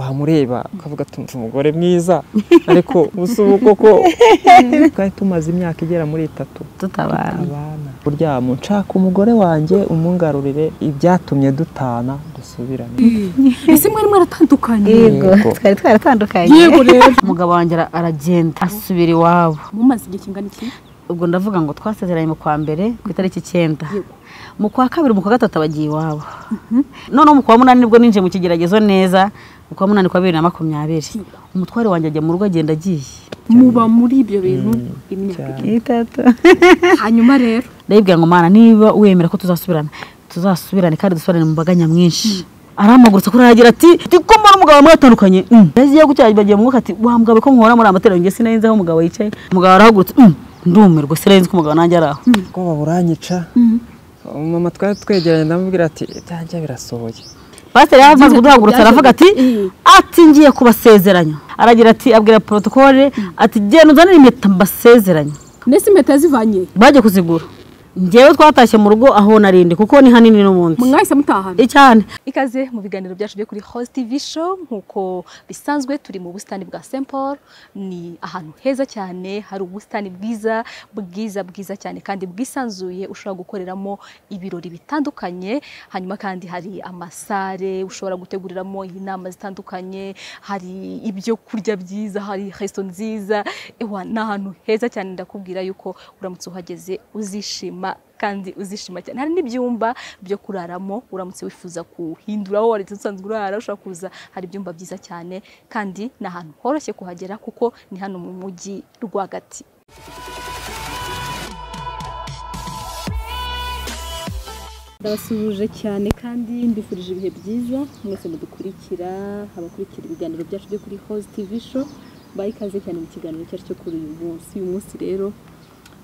wamureba ukavuga ati umugore mwiza ariko ubu koko twari tumaze imyaka igera muri itatu tutabana abana buryamo nshaka umugore wanjye umungarurire ibyatumye dutana dusubirane ese mwari mwaratandukanye yego Yego. twari twaratandukanye Yego rero. umugabo wanjye ara- aragenda asubira iwabo mumaze igihe kingana iki ubwo ndavuga ngo twasezeranye mu kwa mbere ku itariki icyenda mu kwa kabiri mu kwa gatatu abagiye iwabo noneho mu kwa munani nibwo ninjiye mu kigeragezo neza mu kwa munani kwa bibiri na makumyabiri umutware wanjye ajya mu rugo agenda agiye muba muri ibyo bintu imyaka cyane. itatu ike. hanyuma rero ndayibwira ngo mana niba wemera ko tuzasubirana tuzasubirane kandi dusubirane mu mbaga nyamwinshi aramagurutse kuri aragira ati "Ndi kumbona umugabo mwatandukanye Mm." yagiye gucyaha bagiye mu mwuka ati wa mugabo ko muhora muri amateraniro njye sinari nzi aho umugabo yicaye umugabo arahagurutse "Mm, ndumirwa sinari nzi ko umugabo nanjye ari aho ubwoba buranyica mama twari twegeranye ndamubwira ati ibyanjye birasohoye pasiteri yaramaze kuduhagurutsa aravuga ati ati ngiye kubasezeranya aragira ati abwira porotokole ati genda uzanire impeta mbasezeranye mbese impeta yazivanye bagiye kuzigura ngewe twatashye mu rugo aho narindi kuko ni hanini n'ubundi mwahise mutahana icyane ikaze mu biganiro byacu byo kuri Host TV show nk'uko bisanzwe turi mu busitani bwa St Paul ni ahantu heza cyane hari ubusitani bwiza bwiza bwiza cyane kandi bwisanzuye ushobora gukoreramo ibirori bitandukanye hanyuma kandi hari amasare ushobora guteguriramo inama zitandukanye hari ibyo kurya byiza hari resto nziza ewa ni ahantu heza cyane ndakubwira yuko uramutse uhageze uzishima kandi uzishima cyane hari n'ibyumba byo kuraramo uramutse wifuza kuhindura aho wari usanzwe urara ushobora kuza hari ibyumba byiza cyane kandi ni ahantu horoshye kuhagera kuko ni hano mu mujyi rwagati ndabasuhuje cyane kandi mbifurije ibihe byiza mwese mudukurikira abakurikira ibiganiro byacu byo kuri host tv show baha ikaze cyane mu kiganiro cyacu cyo kuri uyu munsi uyu munsi rero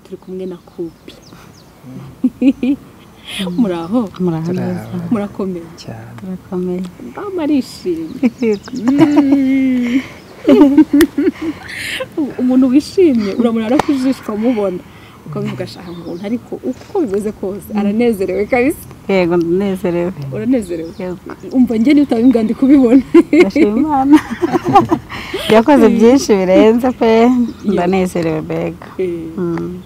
turi kumwe na kopi muraho muraho neza murakomeye cyane turakomeye mama arishimye Mm. umuntu wishimye uramurara ko ijisho umubona ukabivuga ashaka umuntu ariko uko bimeze kose aranezerewe kabisa yego ndanezerewe uranezerewe yego umva njye niba utabibwa ndi kubibona ndashima imana yakoze byinshi birenze pe ndanezerewe mbega Eh,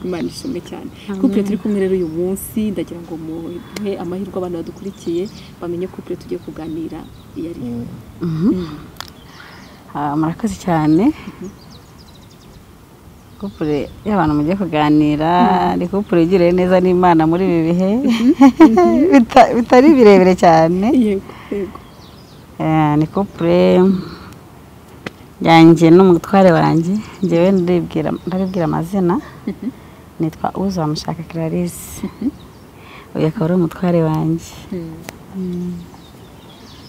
imana ishimwe cyane kupure turi kumwe rero uyu munsi ndagira ngo muhe amahirwe abantu badukurikiye bamenye kupure tugiye kuganira iyo ari yo Ah, murakoze cyane kupure y'abantu mugiye kuganira ni kupure igiriye neza n'imana muri ibi bihe Bita- bitari birebire cyane yego yego Eh, ni kupure yanjye n'umutware wanjye njyewe ndabibwira ndabibwira amazina nitwa uza bamushaka clarisse uyu akaba ari umutware wanjye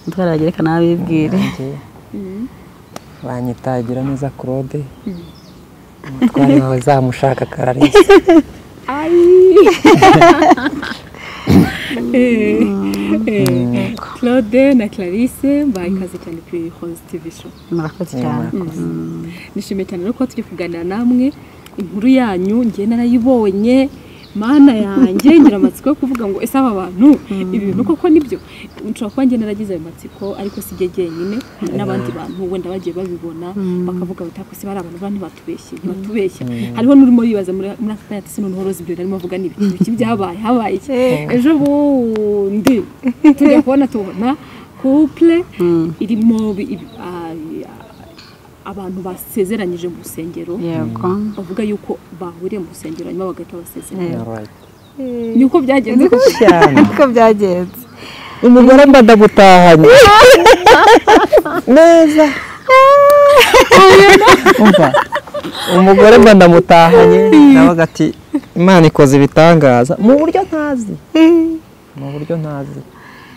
umutware wagereka nawe abibwire Nanjye banyita neza claude umutware wawe zamushaka kararisa Eh, eh, claude na clarisse mbaye ikaze cyane kuri hoze tv show murakoze cyane nishimiye cyane rero kuba turi kuganira namwe inkuru yanyu ngiye narayibonye mana yanjye ngira amatsiko yo kuvuga ngo ese aba bantu ibi bintu koko nibyo nshobora kuba njye naragize ayo matsiko ariko si njye jyenyine hari n'abandi bantu wenda bagiye babibona bakavuga bati ariko se bari abantu bane batubeshye ntibatubeshye hariho n'urimo wibaza muri muri aka kanya ati se noneho roza ibyo narimo avuga ni ibiki Ibiki byabaye habaye iki ejo bundi tujya kubona tubona couple irimo bi- ibi- ah, abantu basezeranyije mu rusengero yego bavuga yuko bahuriye mu rusengero hanyuma bagahita basezerana Alright. ni uko byagenze koko cyane uko byagenze umugore mba ndagutahanye neza umva umugore mba ndamutahanye nabaga ati imana ikoze ibitangaza mu buryo ntazi mu buryo ntazi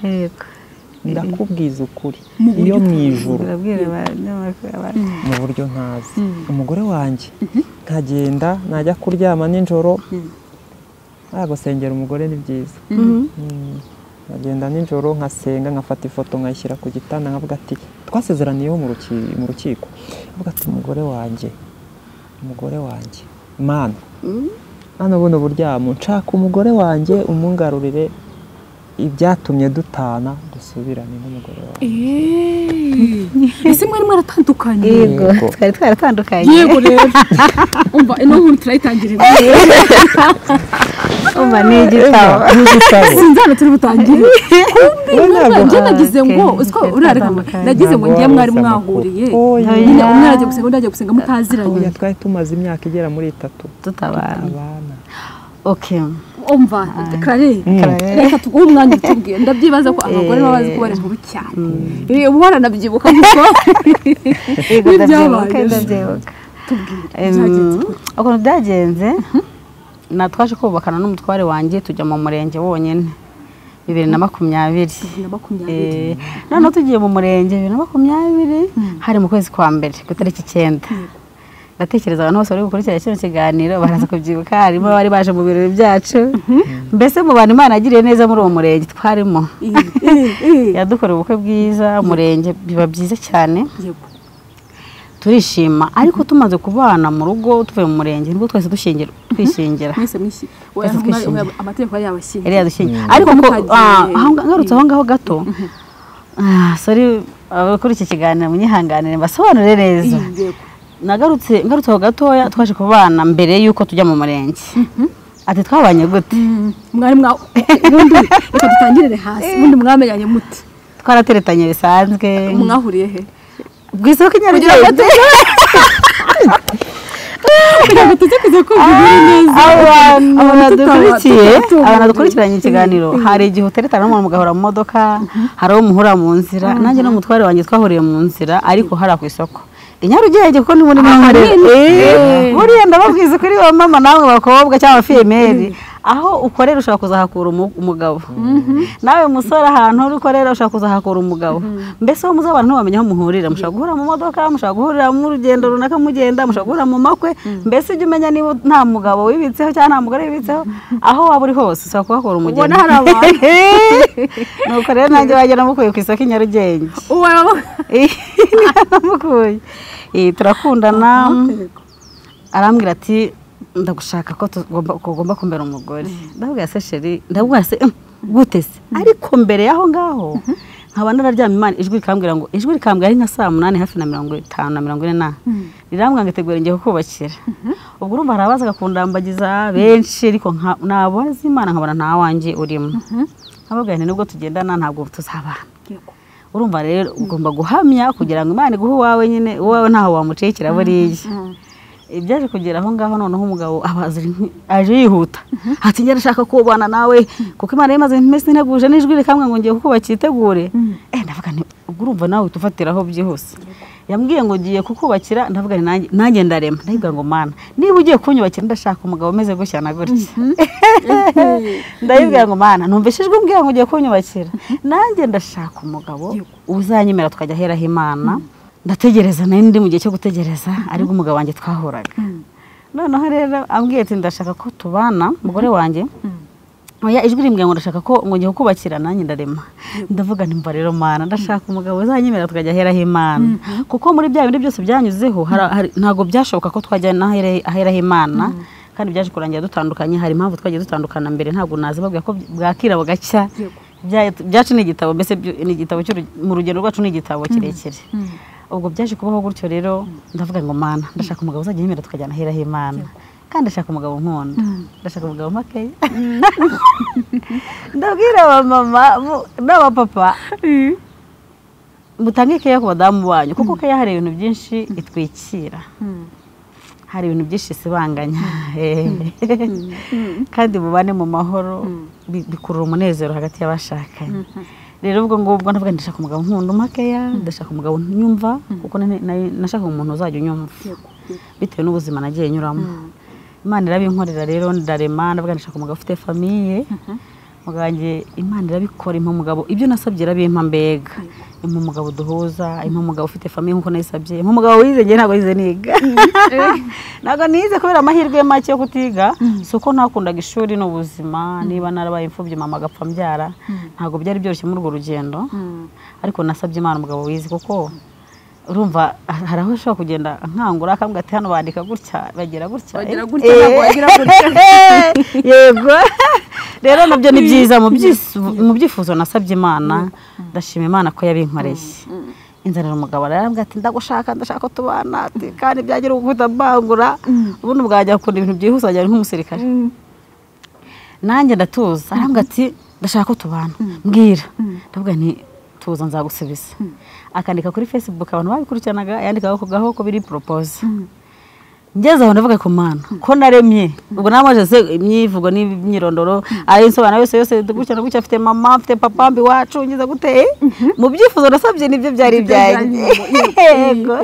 yego ndakubwiza ukuri iyo mu ijuru urabwira abanyamakuru abantu mu buryo ntazi umugore wanjye nkagenda najya kuryama nijoro gusengera umugore ni byiza Mm. nkagenda nijoro nkasenga nkafata ifoto nkayishyira ku gitanda nkavuga ati twasezeraniyeho mu ruki- mu rukiko avuga ati umugore wanjye umugore wanjye mana hano buno buryamo nshaka umugore wanjye umungarurire ibyatumye dutana dusubirane n'umugore wawe eeeeh ese mwari mwaratandukanye yego Yego. twari twaratandukanye yego rero umva ino nkuru turayitangire umva ni igitabo sinzana turi butangire We ntabwo- njye nagize Ah, ngo okay. uziko urareka Twari nagize ngo ntabwo njye wari mwari uzi amakuru. mwahuriye Oya. nyine umwe arajya gusenga undi ajya gusenga mutaziranye Oya, twari tumaze imyaka igera muri itatu tutabana abana oke umva kare reka tuguhe umwanya utubwiye ndabyibaza ko abagore baba bazi ko bari nkuru cyane ubu baranabyibuka kuko yego ndabyibuka N'ibyabaye. ndabyibuka tubwire Em, byagenze ukuntu byagenze na twaje kubakana n'umutware wanjye tujya mu murenge wonyine bibiri na makumyabiri bibiri na makumyabiri Eh, noneho tugiye mu murenge bibiri na makumyabiri hari mu kwezi kwa mbere ku itariki icyenda ndatekereza abantu bose bari gukurikira kino kiganiro baraza kubyibuka harimo abari baje mu birori byacu mbese mu bantu imana yagiriye neza muri uwo murenge twarimo yadukoreye ubukwe bwiza umurenge biba byiza cyane yego turishima ariko tumaze kubana mu rugo tuvuye mu murenge nibwo twese dushingira twishingira mwese mwishyi Oya, Twese umwari- twishimye. oya, amategeko yari yabashyingiye yari yadushingiye ariko ngo Mutagiye. ah, aho nga- ngarutse aho ngaho gato ah, sorry abakora iki kiganiro munyihanganire mbasobanure neza yego nagarutse ngarutse aho gatoya twaje kubana mbere y'uko tujya mu murenge ati twabanye gute mwari mwa ubundi reka dutangirire hasi ubundi mwamenyanye muti twarateretanye bisanzwe mwahuriye he ku isoko i nyarugenge kugira ngo tuze kuza kumva ibiri neza abantu badukurikiye tutaba- tutaba- abantu dukurikiranye ikiganiro hari igihe uteretana n'umuntu mugahura mu modoka hari uwo muhura mu nzira nanjye n'umutware wanjye twahuriye mu nzira ariko hariya ku isoko i nyarugenge kuko ni muri mwamare buriya ndababwiza kuri ba mama namwe bakobwa cyangwa abafiyemeri aho ukorera ushobora kuzahakura umu- umugabo nawe musore ahantu uri ukorera ushobora kuzahakura umugabo mbese uwo muzabana ntiwamenya aho muhurira mushobora guhura mu modoka mushobora guhurira mu rugendo runaka mugenda mushobora guhura mu makwe mbese ujye umenya niba nta mugabo wibitseho cyangwa nta mugore wibitseho aho waba uri hose ushobora kuhakura umugeni Ubona hari abantu. nuko rero nanjye wajya namukuye ku isoko i nyarugenge uwo namukuye Eh, turakundana arambwira ati ndagushaka ko tugomba- ko ugomba kumbera umugore ndabwira se sheri ndabwira se "Mm, gute se ariko mbere y'aho ngaho nkaba nararyamye imana ijwi rikambwira ngo ijwi rikambwira ari nka saa munani hafi na mirongo itanu na mirongo ine na rirambwira ngo itegure ngiye kukubakira ubwo urumva hari abazaga kundambagiza benshi ariko nka- nabaza imana nkabona nta wanjye urimo nkababwira nti nubwo tugendana ntabwo tuzabana yego urumva rero ugomba guhamya kugira ngo imana iguhe uwawe nyine uwawe ntaho wamucikira buriya ibyaje kugera aho ngaho noneho umugabo abaza inkwi- aje yihuta ati njye ndashaka kubana nawe kuko imana yari imaze iminsi nteguje n'ijwi rikamwe ngo ngiye kukubakira itegure eh ndavuga nti ubwo urumva nawe tufatiraho byihuse yambwiye ngo ngiye kukubakira ndavuga nti nanjye- nanjye ndarema ndabwira ngo mana niba ugiye kunyubakira ndashaka umugabo umeze gutya na gutya ndayibwira ngo mana numvise ijwi mbwira ngo ugiye kunyubakira nanjye ndashaka umugabo uzanyemera tukajya aheraho imana ndategereza nari ndi mu gihe cyo gutegereza ariko umugabo wanjye twahuraga noneho rero ambwiye ati ndashaka ko tubana umugore wanjye oya ijwi rimbwira ngo ndashaka ko ngo ngiye kukubakira nanjye ndarema ndavuga nti mva rero mana ndashaka umugabo uzanyemera tukajya aheraho imana kuko muri bya bindi byose byanyuzeho hari- hari- ntabwo byashoboka ko twajya n'ahere- aheraho imana kandi byaje kurangira dutandukanye hari impamvu twagiye dutandukana mbere ntabwo nazi babwira ko bwakira bugacya Bya- byacu ni igitabo mbese byo- ni igitabo cy'uru- mu rugendo rwacu ni igitabo kirekire ubwo byaje kubaho gutyo rero ndavuga ngo mana ndashaka umugabo uzajya yemera tukajyana ahera h'imana kandi ndashaka umugabo nkunda ndashaka umugabo makeya ndabwira abamama mu- n'abapapa mutange keya ku badamu banyu kuko keya hari ibintu byinshi itwikira hari ibintu byinshi isibanganya kandi mubane mu mahoro bi- bikurura umunezero hagati y'abashakanye rero ubwo ngubwo ndavuga ndashaka umugabo nkunda umakeya ndashaka umugabo nyumva kuko nane- nari- nashakaga umuntu uzajya unyumva bitewe n'ubuzima nagiye nyuramo imana irabinkorera rero ndarema ndavuga ndashaka umugabo ufite famiye umugabo wanjye imana irabikora impa umugabo ibyo nasabye irabimpa mbega impa umugabo duhuza impa umugabo ufite famiye nk'uko nayisabye impa umugabo wize njye ntabwo yize niga ntabwo nize kubera amahirwe make yo kutiga si uko ntakundaga ishuri n'ubuzima niba narabaye imfubyi mama agapfa mbyara ntabwo byari byoroshye muri urwo rugendo ariko nasabye imana umugabo wize kuko urumva hari aho ushobora kugenda nkangura akambwira ati hano bandika gutya bagira gutya Bagira gutya, ntabwo bagira gutya. yego rero nabyo ni byiza mu byis- mu byifuzo nasabye imana ndashima imana ko yabinkoreye inzanira umugabo arambwira ati ndagushaka ndashaka ko tubana ati kandi byagira uguhita mbangura ubundi bwajya gukunda ibintu byihuse wajya nk'umusirikare nanjye ndatuza arambwira ati ndashaka ko tubana mbwira ndavuga nti tuza nzagusubiza akandika kuri facebook abantu babikurikiranaga yandikaho ku gaho ko biri poropoze ngeze aho ndavuga ku mana ko naremye ubwo namaje se imyivugo n'imyirondoro ari insobanuro yose yose gutya na gutya afite mama mfite papa mbi wacu ngize guteye mu byifuzo nasabye nibyo byari ibyanjye yego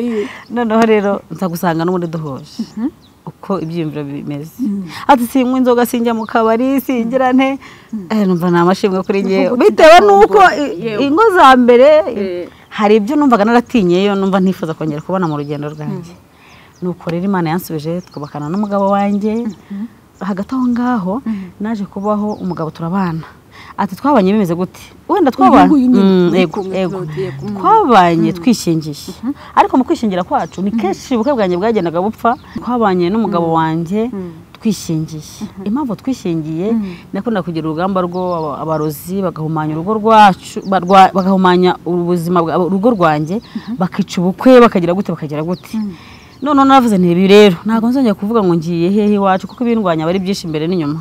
noneho rero nzagusanga n'ubundi duhuje uko ibyiyumviro bimeze ati sinywa inzoga sinjya mu kabari singira nte Eh, numva ni amashimwe kuri ngewe bitewe n'uko i- ingo za mbere hari ibyo numvaga naratinyeyo numva ntifuza kongera kubona mu rugendo rwanjye nuko rero imana yansubije twubakana n'umugabo wanjye hagati aho ngaho naje kubaho umugabo turabana ati twabanye bimeze gute wenda twabana Uyu nguyu Mm, nyine, yego, uyu yego. Claude, yego. twabanye twishingiye ariko mu kwishingira kwacu ni kenshi ubukwe bwanjye bwagendaga bupfa twabanye n'umugabo wanjye twishingiye impamvu twishingiye nakunda kugira urugamba rwo aba- abarozi bagahumanya urugo rwacu barwa- bagahumanya ubuzima bwa urugo rwanjye bakica ubukwe bakagira gute bakagira gute noneho naravuze nti ibi rero ntabwo nzongera kuvuga ngo ngiye hehe iwacu kuko ibindwanya aba ari byinshi imbere n'inyuma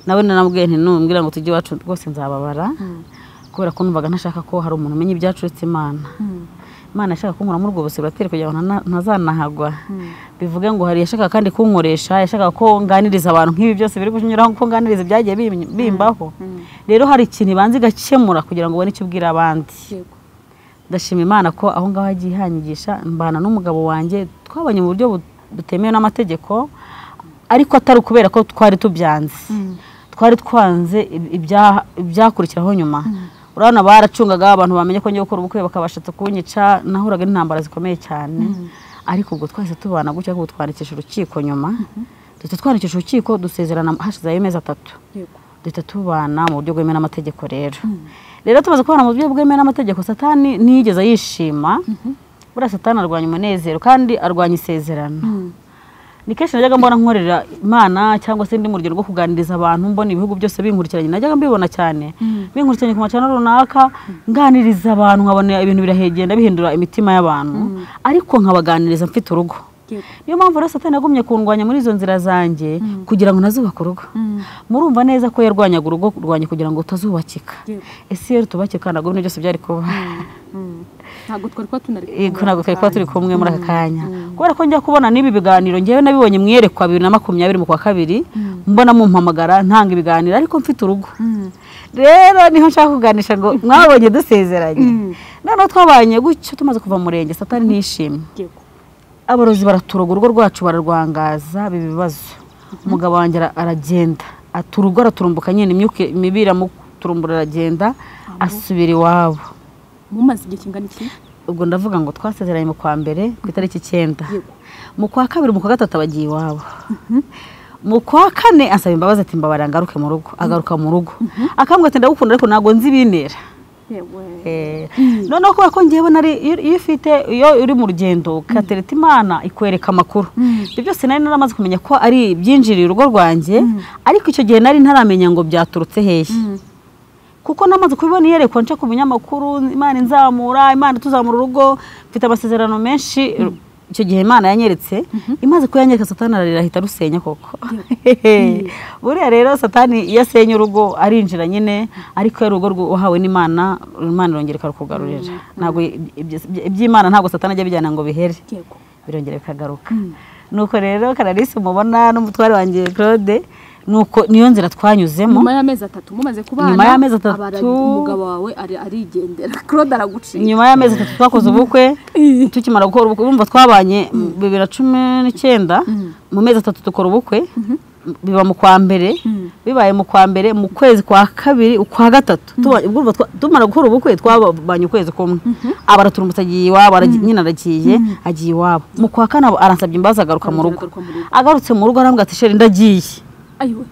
nawe nanamubwiye nti numbwira ngo tujye iwacu rwose nzababara kubera ko numvaga ntashaka ko hari umuntu umenya ibyacuretse Imana Imana yashaka kunkura muri ubwo buzima buratera kugira ngo ntana- ntazanahagwa bivuge ngo hari yashakaga kandi kunkoresha yashakaga ko nganiriza abantu nk'ibi byose biri kunyuraho ko nganiriza ibyagiye bim- bimbaho rero hari ikintu ibanza igakemura kugira ngo ubone icyo ubwira abandi ndashima imana ko aho ngaho yagiye ihanyigisha mbana n'umugabo wanjye twabonye mu buryo bu- butemewe n'amategeko ariko atari ukubera ko twari tubyanze twari twanze ib- ibya- ibyakurikiraho nyuma urabona baracungaga abantu bamenye ko ngiye gukora ubukwe bakabashatse kunyica nahuraga n'intambara zikomeye cyane ariko ubwo twahise tubana gutya ahubwo twandikisha urukiko nyuma duhita twandikisha urukiko dusezerana hashizeho amezi atatu duhita tubana mu buryo bwemewe n'amategeko rero rero tumaze kubana mu buryo bwemewe n'amategeko satani ntiyigeze yishima buriya satani arwanya umunezero kandi arwanya isezerano ni kenshi najyaga mbona nkorera imana cyangwa se ndi mu rugero rwo kuganiriza abantu mbona ibihugu byose binkurikiranye najyaga mbibona cyane binkurikiranye ku macana runaka nganiriza abantu nkabona ibintu birahegenda bihindura imitima y'abantu ariko nkabaganiriza mfite urugo niyo mpamvu rero satani yagumye kundwanya muri izo nzira zanjye kugira ngo nazubake urugo murumva neza ko yarwanyaga urugo rwanjye kugira ngo utazubakika ese iyo rutubakira kandi ntabwo bino byose byari kuba ntabwo twari kuba tunari Yego, ntabwo twari kuba turi kumwe muri aka kanya kubera ko njya kubona n'ibi biganiro ngewe nabibonye mwiyerekwa bibiri na makumyabiri mu kwa kabiri mbona mumpamagara ntanga ibiganiro ariko mfite urugo rero niho nshaka kuganisha ngo mwabonye dusezeranye noneho twabanye gutyo tumaze kuva mu murenge satani ntishimye yego abarozi baraturoga urugo rwacu bararwangaza biba ibibazo umugabo wanjye ara- aragenda ati urugo araturumbuka nyine imyuka mibi iramuturumbura aragenda asubira iwabo mumaze igihe kingana iki ubwo ndavuga ngo twasezeranye mu kwa mbere ku itariki icyenda mu kwa kabiri mu kwa gatatu abagiye iwabo mu kwa kane asaba imbabazi ati mbabarira ngaruke mu rugo agaruka mu rugo akambwira ati ndagukunda ariko ntabwo nzi ibintera yewe Eh, noneho kubera ko ngewe nari iyo iyo ufite iyo uri mu rugendo ukatereta imana ikwereka amakuru ibyo byose nari naramaze kumenya ko ari ibyinjiriye urugo rwanjye ariko icyo gihe nari ntaramenya ngo byaturutse hehe kuko namaze kubibona iyerekwa nca ku binyamakuru imana inzamura imana ituzamura urugo mfite amasezerano menshi icyo gihe imana yanyeretse imaze kuyanyereka satani ararira ahita arusenya koko buriya rero satani iyo asenye urugo arinjira nyine ariko iyo urugo rwo- wahawe n'imana imana irongera ikarukugarurira ntabwo ibyo- iby'imana ntabwo satani ajya abijyana ngo bihere yego birongera bikagaruka nuko rero kararisi mubona n'umutware wanjye claude nuko niyo nzira twanyuzemo nyuma y'amezi atatu mumaze kubana Nyuma y'amezi atatu- abara- umugabo wawe ari- arigendera claude araguciye nyuma y'amezi atatu twakoze ubukwe tukimara gukora ubukwe bumva twabanye mu bibiri na cumi n'icyenda mu mezi atatu dukora ubukwe biba mu kwa mbere bibaye mu kwa mbere mu kwezi kwa kabiri ukwa gatatu Tuba- urumva twa- tumara gukora ubukwe twabanye ukwezi kumwe abaraturumbutse agiye iwabo aragiye- nyine aragiye agiye iwabo mu kwa kane aba- aransabye imbabazi agaruka mu rugo Agaruka mu rugo. agarutse mu rugo arambwira ati sheri ndagiye ayiwe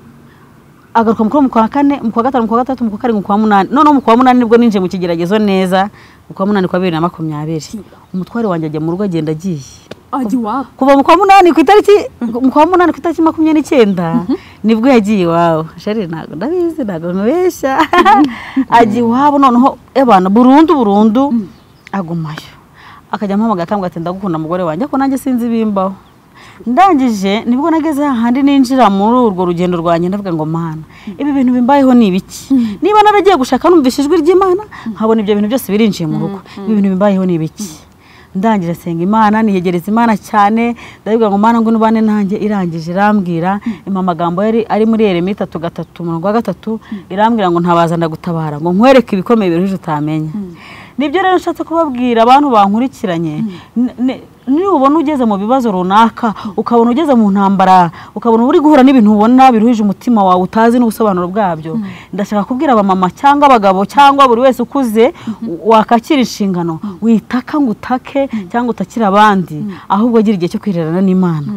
agaruka mukuru mu kwa kane mu kwa gatanu mu kwa gatatu mu kwa karindwi mu kwa munani noneho mu kwa munani nibwo ninjiye mu kigeragezo neza mu kwa munani kwa bibiri na makumyabiri umutware wanjye ajya mu rugo agenda agiye ajya iwabo kuva mu kwa munani ku itariki mu kwa munani ku itariki makumyabiri n'icyenda nibwo yagiye iwawe sheri ntabwo ndabizi ntabwo nkubeshya ajya iwabo noneho abantu burundu burundu agumayo akajya amuhamagara akambwira ati ndagukunda mugore wanjye ariko nanjye sinzi ibimbaho ndangije nibwo nageze hahandi ninjira muri urwo rugendo rwanjye ndavuga ngo mana ibi bintu bimbayeho ni ibiki niba naragiye gushaka numvise ijwi ry'imana nkabona ibyo bintu byose birinjiye mu rugo ibi bintu bimbayeho ni ibiki ndangira senga imana niyegereza imana cyane ndavuga ngo mana ngwino ubane nanjye irangije irambwira impa amagambo yari ari muri eremi itatu gatatu umurongo wa gatatu irambwira ngo ntabaza ndagutabara ngo nkwereke ibikomeye birujuje utamenya nibyo rero nshatse kubabwira abantu bankurikiranye nubona ugeze mu bibazo runaka ukabona ugeze mu ntambara ukabona uri guhura n'ibintu ubona biruhije umutima wawe utazi n'ubusobanuro bwabyo ndashaka kubwira abamama cyangwa abagabo cyangwa buri wese ukuze wakakira inshingano witaka ngo utake cyangwa utakire abandi ahubwo agira igihe cyo kwirerana n'imana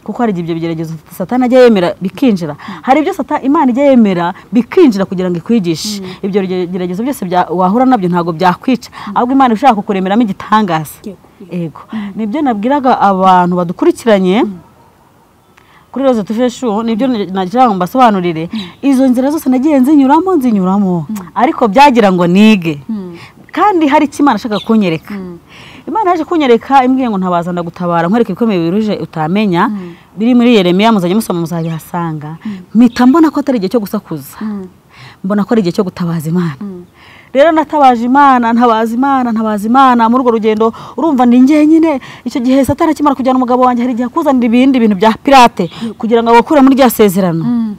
kuko hari igihe ibyo bigeragezo satana ajya yemera bikinjira hari ibyo satana imana ijya yemera bikinjira kugira ngo ikwigishe ibyo bigeragezo byose bya- wahura nabyo ntabwo byakwica ahubwo imana ishaka kukuremeramo igitangaza ego nibyo nabwiraga abantu badukurikiranye kuri roze tufeshu nibyo nagira ngo mbasobanurire izo nzira zose nagiye nzinyuramo nzinyuramo ariko byagira ngo nige kandi hari icyo imana ashaka kunyereka imana yaje kunyereka imbwiye ngo ntabaza ndagutabara nkwereka ibikomeye biruje utamenya biri muri yeremiya muzajya musoma muzabihasanga mpita mbona ko atari igihe cyo gusakuza mbona ko ari igihe cyo gutabaza imana rero natabaje imana ntabaza imana ntabaza imana muri urwo rugendo urumva ni njyenyine icyo gihe satana akimara kujyana umugabo wanjye hari igihe akuzanira ibindi bintu bya pirate kugira ngo abakure muri rya sezerano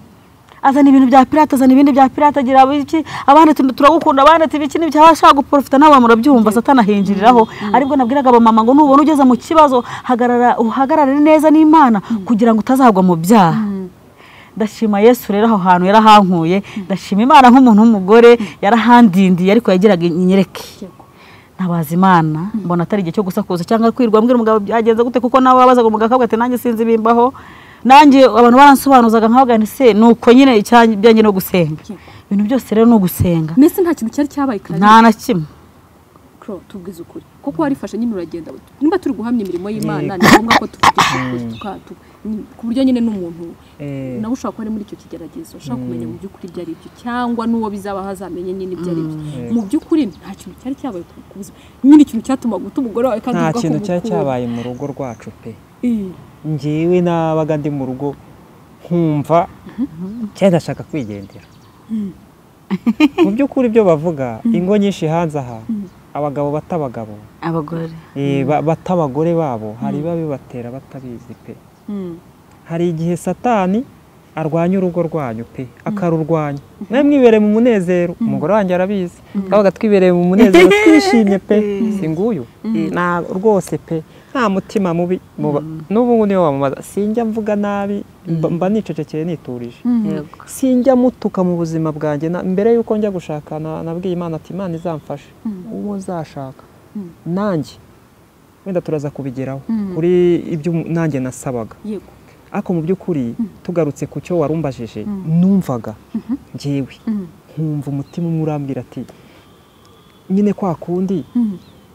azana ibintu bya pirate azana ibindi bya pirate agira iki abandi tu- turagukunda abandi ati ibiki n'ibiki aba ashaka guporofita nawe murabyumva satana ahinjiriraho aribwo nabwiraga abamama ngo nubona ugeze mu kibazo hagarara uhagarare neza n'imana kugira ngo utazagwa mu byaha ndashima yesu rero aho hantu yarahankuye ndashima imana nk'umuntu w'umugore yarahandindiye ariko yagiraga inyereke ntabaza imana mbona atari igihe cyo gusakuza cyangwa kwirwa mbwira umugabo byagenze gute kuko nawe wabazaga umugabo akavuga ati nanjye sinzi bimbaho nanjye abantu baransobanuzaga nkavuga nti se ni uko nyine icyanjye ibyanjye ni ugusenga ibintu byose rero ni ugusenga mbese nta kintu cyari cyabaye kandi nta na kimwe Kuro, tubwize ukuri kuko warifashe nyine uragenda niba turi guhamya imirimo y'imana ni ngombwa ko tuvuga ukuri, tuka- tu- ni- ku buryo nyine n'umuntu Eh. nawe ushobora kuba ari muri icyo kigeragezo ushobora kumenya mu by'ukuri ibyo ari byo cyangwa n'uwo bizaba hazamenye nyine ibyo ari byo mu by'ukuri nta kintu cyari cyabaye ku ku buzima nyine ikintu cyatuma guta umugore wawe kandi nta uvuga ko kintu cyari umukunda. cyabaye mu rugo rwacu pe Eh, ngewe nabaga ndi mu rugo nkumva cyari ndashaka kwigendera mu by'ukuri ibyo bavuga ingo nyinshi hanze aha abagabo bata abagabo abagore eh, ba- bata abagore babo hari biba bibatera batabizi pe mm, hari igihe satani arwanya urugo rwanyu pe akarurwanya nawe mwibereye mu munezero umugore wanjye arabizi twabaga twibereye mu munezero twishimye pe si nguyu Na- rwose pe nta mutima mubi muba- n'ubu ngubu niyo wamubaza sinjya mvuga nabi mba mba nicecekeye niturije sinjya mutuka mu buzima bwanjye na- mbere y'uko njya gushaka na- nabwiye imana ati imana izamfashe uwo uzashaka nanjye wenda turaza kubigeraho kuri ibyo umu- nanjye nasabaga yego ariko mu by'ukuri tugarutse ku cyo warumbajije numvaga ngewe nkumva umutima umwe urambwira ati nyine kwa kundi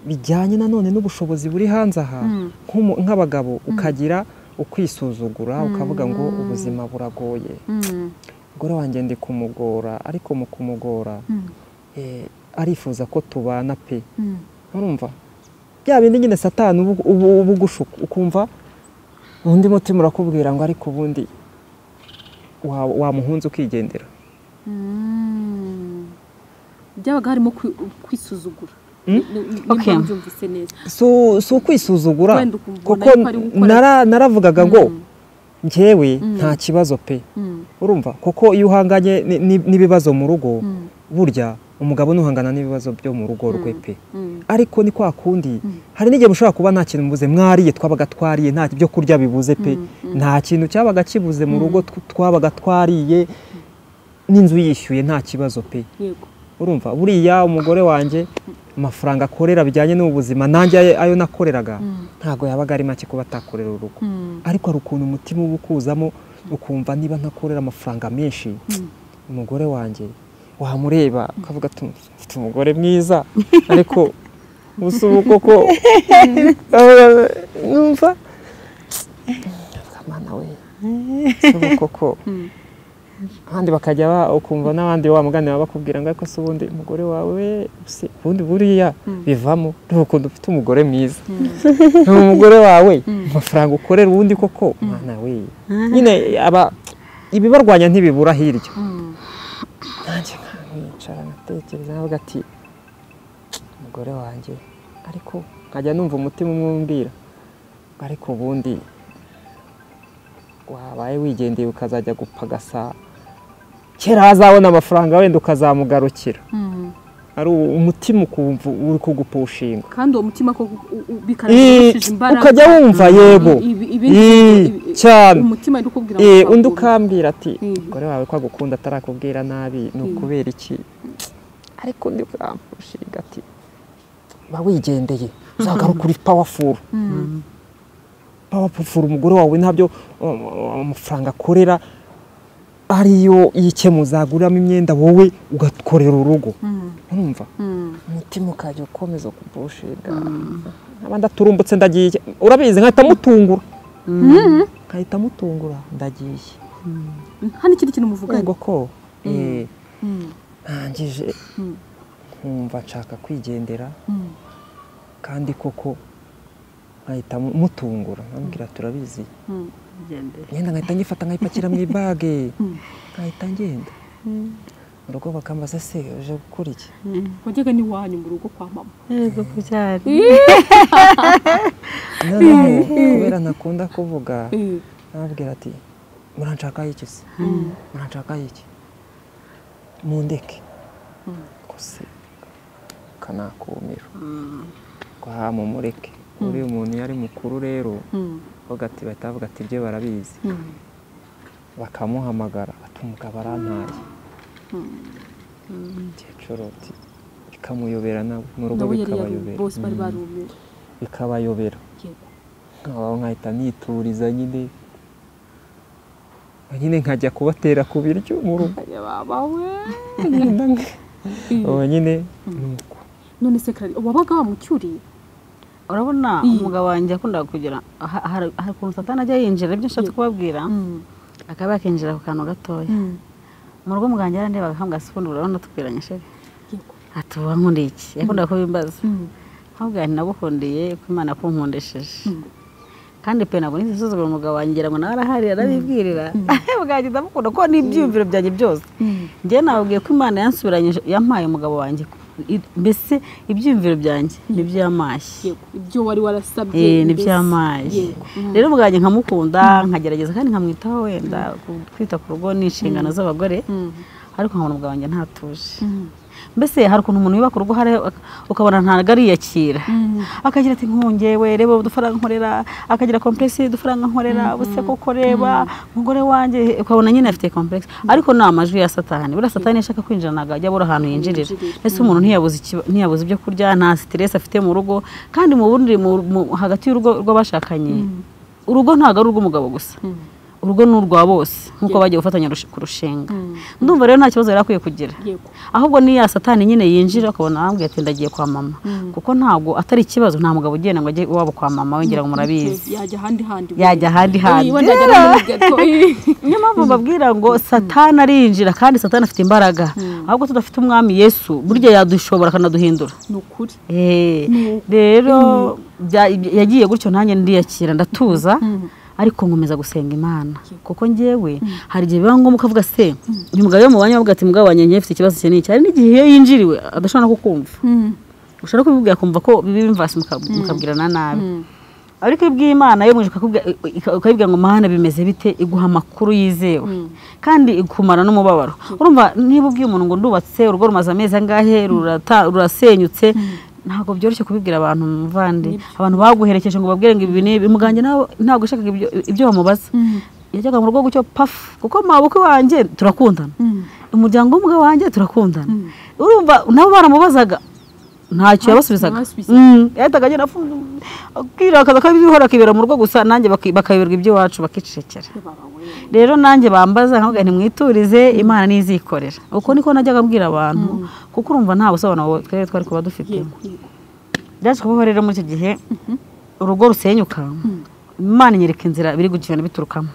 bijyanye nanone n'ubushobozi buri hanze aha nk'umu- nk'abagabo ukagira ukwisuzugura ukavuga ngo ubuzima buragoye Mm, umugore wanjye ndi kumugora ariko mu kumugora eh, arifuza ko tubana pe mm, urumva bya bindi nyine satani ubu- ubu- uba ugushuka ukumva undi mutima urakubwira ngo ariko ubundi wa- wamuhunze ukigendera mm. byabaga harimo kwi- kwisuzugura Mm? Ni- ni- Okay. nimba mbyumvise neza si si ukwisuzugura Wenda ukumva kuko nawe ko ari gukora- nara- naravugaga ngo ngewe Mm. nta kibazo pe Mm, urumva kuko iyo uhanganye ni- ni- n'ibibazo mu rugo mm, burya umugabo ntuhangana n'ibibazo byo mu rugo rwe pe mm. ariko ni kwa kundi hari n'igihe mushobora kuba nta kintu mubuze mwariye twabaga twariye nta byo kurya bibuze pe nta kintu cyabaga kibuze mu rugo tw- twabaga twariye n'inzu yishyuye nta kibazo pe yego urumva buriya umugore wanjye amafaranga akorera bijyanye n'ubuzima nanjye aye- ayo nakoreraga ntabwo yabaga ari make kuba atakorera urugo ariko hari ukuntu umutima uba ukuzamo ukumva niba ntakorera amafaranga menshi umugore wanjye wamureba ukavuga ati mfite umugore mwiza ariko gusa ubu koko numva Mwana we, se ubu koko kandi bakajya ba- ukumva n'abandi wa mugani baba bakubwira ngo ariko se ubundi umugore wawe se ubundi buriya bivamo ni ukuntu ufite umugore mwiza ni umugore wawe amafaranga ukorera ubundi koko mwana we nyine aba ibibarwanya ntibibura hirya nanjye nkicara nkatekereza navuga ati umugore wanjye ariko nkajya numva umutima umwe umbwira ngo ariko ubundi wabaye wigendeye ukazajya gupagasa kera azabona amafaranga wenda ukazamugarukira ari u- umutima ukumva uri kugupushinga kandi uwo mutima ko bikarushije Ii, imbaraga ukajya wumva yego Ibi- ibi- Ii, ibi- cyane umutima uri kubwira Eh, ngo undi uzakunda. ukambwira ati Mm. umugore wawe ko agukunda atarakubwira nabi ni ukubera iki ariko undi ukamushinga ati ba wigendeye uzagaruka uri pawafuru pawafuru umugore wawe ntabyo um, amafaranga akorera ariyo yikemuza aguriramo imyenda wowe ugakorera urugo urumva umutima ukajya ukomeza kupushinga nkaba ndaturumbutse ndagiye urabizi nkahita mutungura nkahita mutungura ndagiye hano ikindi kintu muvuganye ubwo ko eh, ntangije nkumva nshaka kwigendera kandi koko nkahita mu- mutungura nkambwira turabizi ngenda nkahita ngifata nkayipakira mu ibage nkahita ngenda mu rugo bakambaza se uje gukora iki wajyaga n'iwanyu mu rugo kwa mama yego kubyara noneho kubera ntakunda kuvuga Eh, arababwira ati muranshakaho iki se muranshakaho iki mundeke gusa kanakumiro mu mureke uriya umuntu iyo ari mukuru rero mm, avuga ati bahita bavuga ati ibyo barabizi mm, bakamuhamagara ati umugabo arantaye umukecuru ati bikamuyobera nawe mu rugo nabo yari yaru- bikabayobera bose bari Mm. barumiwe bikabayobera yego nkaba nkahita nituriza nyine nyine nkajya kubatera ku biryo mu rugo ubu nyine ni uko none se karari wabaga wamucyuriye urabona Mm. umugabo wanjye yakundaga kugira aha- hari hari ukuntu satani ajya yinjira ibyo nshatse kubabwira akaba yakinjira ku kantu gatoya mu rugo muganga yarandebaga nkambwa se ubundi urabona tubwiranye sheri yego ati ubu wankundiye iki yakundaga kubimbaza ahubwo nti nagukundiye ko imana yakunkundishije kandi pe ntabwo nisuzugura umugabo wanjye ngira ngo nawe arahari arabibwirira bwanjye ndamukunda kuko ni ibyiyumviro byanjye byose njyewe nababwiye ko imana yansubiranyije yampaye umugabo wanjye I- mbese ibyiyumviro byanjye nibyo yamashye yego ibyo wari warasabye Eh, ni mbese. by'amazi Yego. rero ubwanjye nkamukunda nkagerageza kandi nkamwitaho wenda ku- kwita ku rugo ni inshingano z'abagore ariko nkabona ubwa wanjye ntatuje mbese hari ukuntu umuntu yubaka urugo hari ukabona ntabwo ariyakira akagira ati nkungewe reba udufaranga nkorera akagira komplexi udufaranga nkorera ubuse kuko reba umugore wanjye ukabona nyine afite komplexi ariko ni amajwi ya satani buriya satani iyo ashaka kwinjira ntabwo ajya abura ahantu yinjirira Yinjirira. ese umuntu ntiyabuze ikiba- ntiyabuze ibyo kurya nta siteresi afite mu rugo kandi mu bundi mu- mu- hagati y'urugo rw'abashakanye urugo ntabwo ari urw'umugabo gusa urugo ni urwa bose nk'uko bagiye gufatanya rush- kurushinga ndumva rero nta kibazo yari akwiye kugira yego ahubwo ni ya satani nyine yinjira ukabona arambwiye ati ndagiye kwa mama kuko ntabwo atari ikibazo nta mugabo ugenda ngo ajye iwabo kwa mama wengera ngo murabizi yajya ahandi handi yajya ahandi handi wenda yajya no muri gato Eh. niyo mpamvu mbabwira ngo satani arinjira kandi satani afite imbaraga ahubwo tudafite umwami yesu burya yadushobora akanaduhindura ni ukuri Eh, rero bya- yagiye gutyo nanjye ndiyakira ndatuza ariko nkomeza gusenga imana kuko njyewe hari igihe biba ngombwa ukavuga se uyu mugabo iyo mubanye bavuga ati mugabo wanjye njyewe mfite ikibazo iki n'iki hari n'igihe iyo yinjiriwe adashobora no kukumva ushobora kubibwira akumva ko bibimvasi mukabwirana nabi ariko iyo ubwiye imana yo mwijwe ukayibwira ngo mana bimeze bite iguha amakuru yizewe kandi ikumara n'umubabaro urumva niba ubwiye umuntu ngo ndubatse urugo rumaze amezi angahe rurata- rurasenyutse ntabwo byoroshye kubibwira abantu muvande abantu baguherekeje ngo babwire ngo ibi n'ibi muganje nawe ntabwo yashakaga ibyo- ibyo bamubaza yajyaga mu rugo gutyo pafu kuko mabukwe wanjye turakundana umuryango w'umugabo wanjye turakundana urumva nabo baramubazaga ntacyo yabasubizaga yabasubizaga. Mm, yahitaga agenda akirakaza ko ibihora akibera mu rugo gusa nanjye baki- bakayoberwa iby'iwacu bakicecekera rero nanjye bambaza nkavuga nti mwiturize imana nizikorera uko niko najyaga abwira abantu kuko urumva nta busobanuro twari twari kuba dufite yego yego byaje kubaho rero muri icyo gihe urugo rusenyuka imana inyereka inzira biri kugenda biturukamo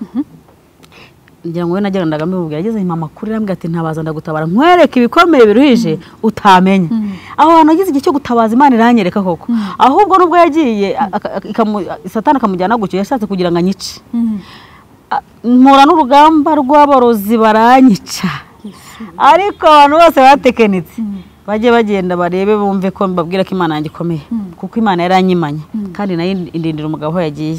ngira ngo we nagendaga mbimubwira ageze mama kuri rambwira ati ntabaza ndagutabara nkwereke ibikomere biruhije utamenya aho hantu ageze igihe cyo gutabaza imana iranyereka koko ahubwo nubwo yagiye aka- aka- ikamu- satani akamujyana gutyo yashatse kugira ngo anyice A- mpura n'urugamba rw'aborozi baranyica ariko abantu bose batekenitse bajye bagenda barebe bumve ko mbabwira ko imana yanjye ikomeye kuko imana yaranyimanye kandi nayo indindira umugabo aho yagiye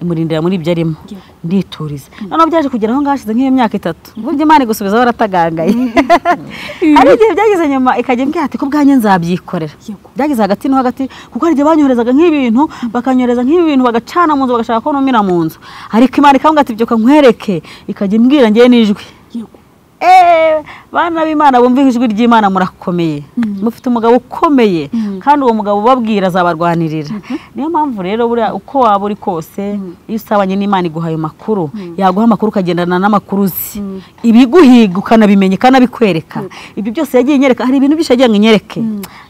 imurindira muri ibyo arimo ndituriza noneho byaje kugera aho ngaho hashize nk'iyo myaka itatu uburyo imana igusubizaho waratagangaye hari igihe byageze nyuma ikajya imbwira ati ko bwanjye nzabyikorera byageze hagati no hagati kuko hari igihe banyoherezaga nk'ibintu bakanyohereza nk'ibintu bagacana mu nzu bagashaka ko numira mu nzu ariko imana ikambwira ati byuka nkwereke ikajya imbwira ngewe n'ijwi eee bana b'imana bumva ijwi ry'imana murakomeye mufite umugabo ukomeye kandi uwo mugabo ubabwira azabarwanirira niyo mpamvu rero buriya uko waba uri kose iyo usabanye n'imana iguha ayo makuru yaguha amakuru ukagendana n'amakuru uzi ibiguhiga ukanabimenya ikanabikwereka ibyo byose yagiye inyereka hari ibintu byinshi yagiye ngo inyereke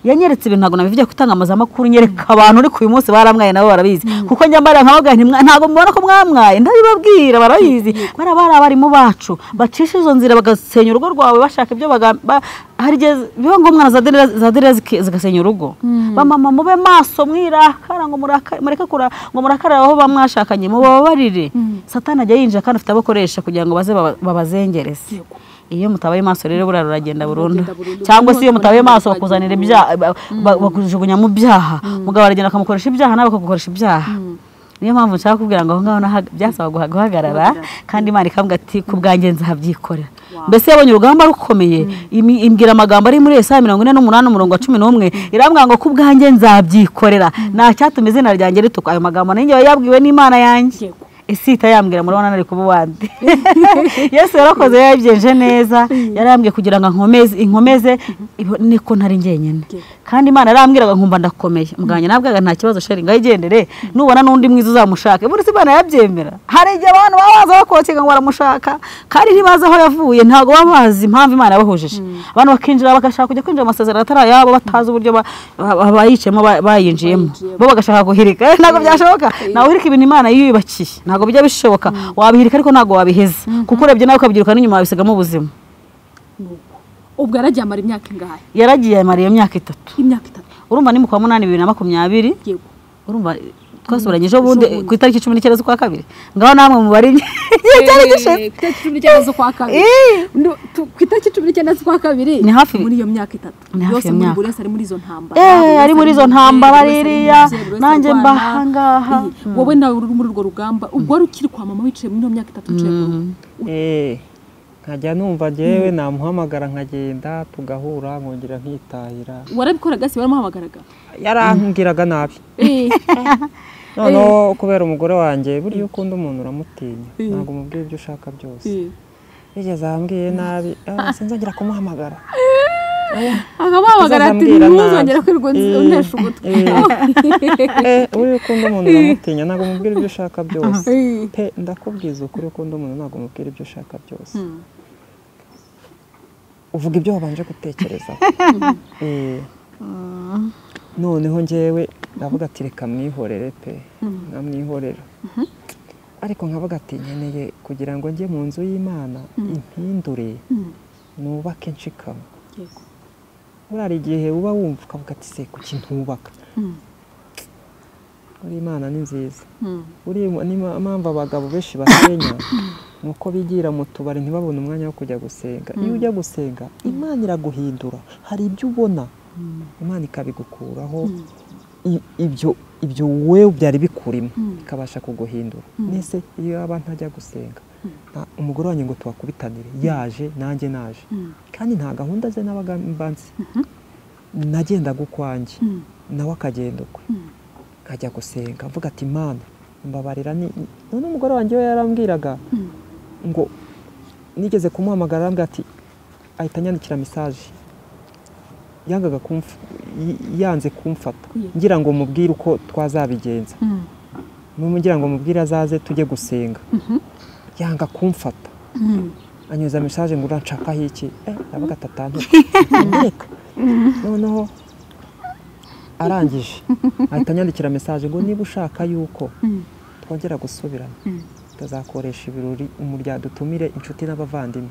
yanyeretse ibintu ntabwo nabivugiye gutanga amazamakuru nyereka abantu uri ku uyu munsi baramwaye nabo barabizi kuko njya mbariya nkababwira nti "Mwa- ntabwo mubona ko mwamwaye ndabibabwira barabizi bari abari abarimu bacu bacisha izo nzira bagasenya urugo rwawe bashaka ibyo baga- ba- hari igihe biba ngombwa na za dereza- za dereza ziki- zigasenya urugo bamama mube maso mwirakara ngo muraka- mureke kura- ngo murakarire aho bamwashakanye mubabarire satani ajya yinjira kandi afite abo akoresha kugira ngo baze baba- babazengereze iyo mutabaye maso rero buriya ruragenda burundu Ruragenda burundu. cyangwa se iyo mutabaye Ruragenda maso burundu. bakuzanira ibyaha ba- ba- bakujugunya mu byaha mugabo aragenda akamukoresha ibyaha nawe bakagukoresha ibyaha niyo mpamvu nshaka kubwira ngo aho ngaho nahaga- byasaba guha- guhagarara kandi imana ikambwira ati ku bwanjye nzabyikorera mbese yabonye urugamba rukomeye imi- imbwira amagambo ari muri esaya mirongo ine n'umunani umurongo wa cumi n'umwe irambwira ngo ku bwanjye nzabyikorera nta cyatuma izina ryanjye rituka ayo magambo nanjye yaba yabwiwe n'imana yanjye Yego. isi itayambwira murabona nari kuba uwandi yesu yarakoze yabyenje neza yarambwiye kugira ngo ankomeze inkomeze ibo- niko ntari njyenyine kandi imana yarambwiraga nkumva ndakomeye muganga nabwaga nta kibazo sheri ngaho igendere nubona n'undi mwiza uzamushaka buri si imana yabyemera hari igihe abantu baba baza bakokega ngo baramushaka kandi ntibazi aho yavuye ntabwo baba bazi impamvu imana yabahujije abantu bakinjira bagashaka kujya kwinjira mu masezerano atari ayabo batazi uburyo ba- ba- bayiciyemo ba- bayinjiyemo bo bagashaka guhirika ntabwo byashoboka nawuhirika ibintu imana yiyubakiye ntabwo bijya bishoboka wabihirika ariko ntabwo wabiheza kuko urebye nawe ukabyiruka n'inyuma wabisigamo ubuzima ubwo yaragiye amara imyaka ingahe yaragiye amara iyo myaka itatu imyaka itatu urumva ni mu kwa munani bibiri na makumyabiri yego urumva twasubiranye ejo bundi ku itariki cumi n'icyenda z'ukwa kabiri ngaho namwe mubari igihe cyari gishize Eh, ku itariki cumi n'icyenda z'ukwa kabiri Eh. No, tu- ku itariki cumi n'icyenda z'ukwa kabiri Ni hafi- muri iyo myaka itatu Ni hafi yose iyo muri myaka. buri wese ari muri izo ntambara Eh, buri wese ari muri izo mu ntambara bye, buri wese ari mu ririya, bye, buri wese nanjye arwana. mba ahangaha. Eh, wowe nawe uri muri urwo rugamba ubwo wari ukiri kwa mama wicaye muri iyo myaka itatu uciye mu rugo Eh, nkajya numva njyewe namuhamagara nkagenda tugahura nkongera nkitahira warabikoraga se waramuhamagaraga yarambwiraga nabi Eh, noneho kubera umugore wanjye buriya ukunda umuntu uramutinya Eh. ntabwo umubwira ibyo ushaka byose eh. yigeze ahambwiye nabi ah, sinzongera kumuhamagara akamuhamagara ati Uzazambwira nabi. ntuzongere kwirirwa Eh, untesha ugutwi Eh, buriya ukunda umuntu uramutinya ntabwo umubwira ibyo ushaka byose Eh. pe ndakubwiza ukuri ukunda umuntu ntabwo umubwira ibyo ushaka byose Mm. uvuga ibyo wabanje gutekereza Eh. noneho njyewe ndavuga ati reka mwihorere pe namwihorera ariko nkavuga ati nkeneye kugira ngo njye mu nzu y'imana impindure Mm. nubake nshikama Yego. buriya igihe uba wumva ukavuga ati se kuki ntubaka Mm. buriya imana ni nziza Mm. buriya ni ma- impamvu abagabo benshi basenya ni uko bigira mu tubari ntibabone umwanya wo kujya gusenga iyo ujya gusenga imana iraguhindura hari ibyo ubona imana ikabigukuraho i- ibyo ibyo wowe byari bikurimo ikabasha kuguhindura mbese iyo yaba ntajya gusenga nta- umugore wanjye ngo tubakubitanire yaje nanjye naje kandi nta gahunda ze n'abagambanzi nagendaga ukwanjye nawe akagenda ukwe nkajya gusenga mvuga ati imana mbabarira ni ni-" none umugore wanjye we yarambwiraga ngo nigeze kumuhamagara arambwira ati ahita anyandikira mesaje yangaga kumf y- yanze kumfata ngira ngo mubwire uko twazabigenza Mm. ngira ngo mubwire azaze tujye gusenga yanga kumfata Mm. anyuza mesaje ngo uranshakaho iki eh ndavuga ati atantu ndeka noneho arangije ahita anyandikira mesaje ngo niba ushaka yuko twongera gusubirana tuzakoresha ibirori umuryango dutumire inshuti n'abavandimwe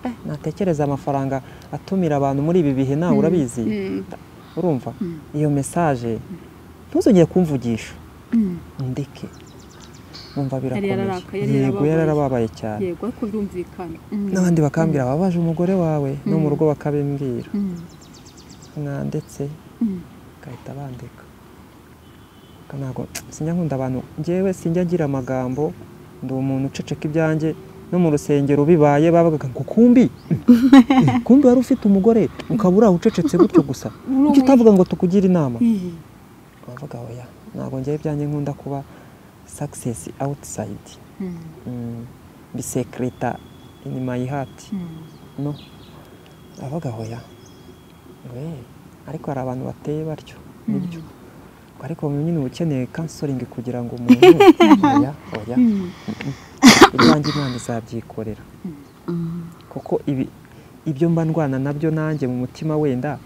Eh, natekereza amafaranga atumira abantu muri ibi bihe nawe urabizi urumva iyo mesaje ntuzongere kumvugisha ndeke wumva Yari birakomeye yararakaye, yari yego yarababaye. yararababaye cyane yego ariko birumvikana n'abandi bakambwira wababaje umugore wawe no mu rugo bakabimbwira mwanditse bagahita bandika Ariko ntabwo sinjya nkunda abantu ngewe sinjya ngira amagambo ndi umuntu uceceka ibyanjye no mu rusengero bibaye babaga ngo kumbi Eh, kumbi wari ufite umugore ukaba uri aho ucecetse gutyo gusa kuki utavuga ngo tukugire inama bavuga oya ntabwo ngewe ibyanjye nkunda kuba success outside Mm, bisekereta inyuma yihati no avuga hoya we ariko hari abantu bateye batyo nibyo Ubwo ariko wowe nyine uba ukeneye kansoringi kugira ngo umuntu oya oya ibyanjye imana izabyikorera kuko ibi ibyo mba ndwana nabyo nanjye mu mutima wenda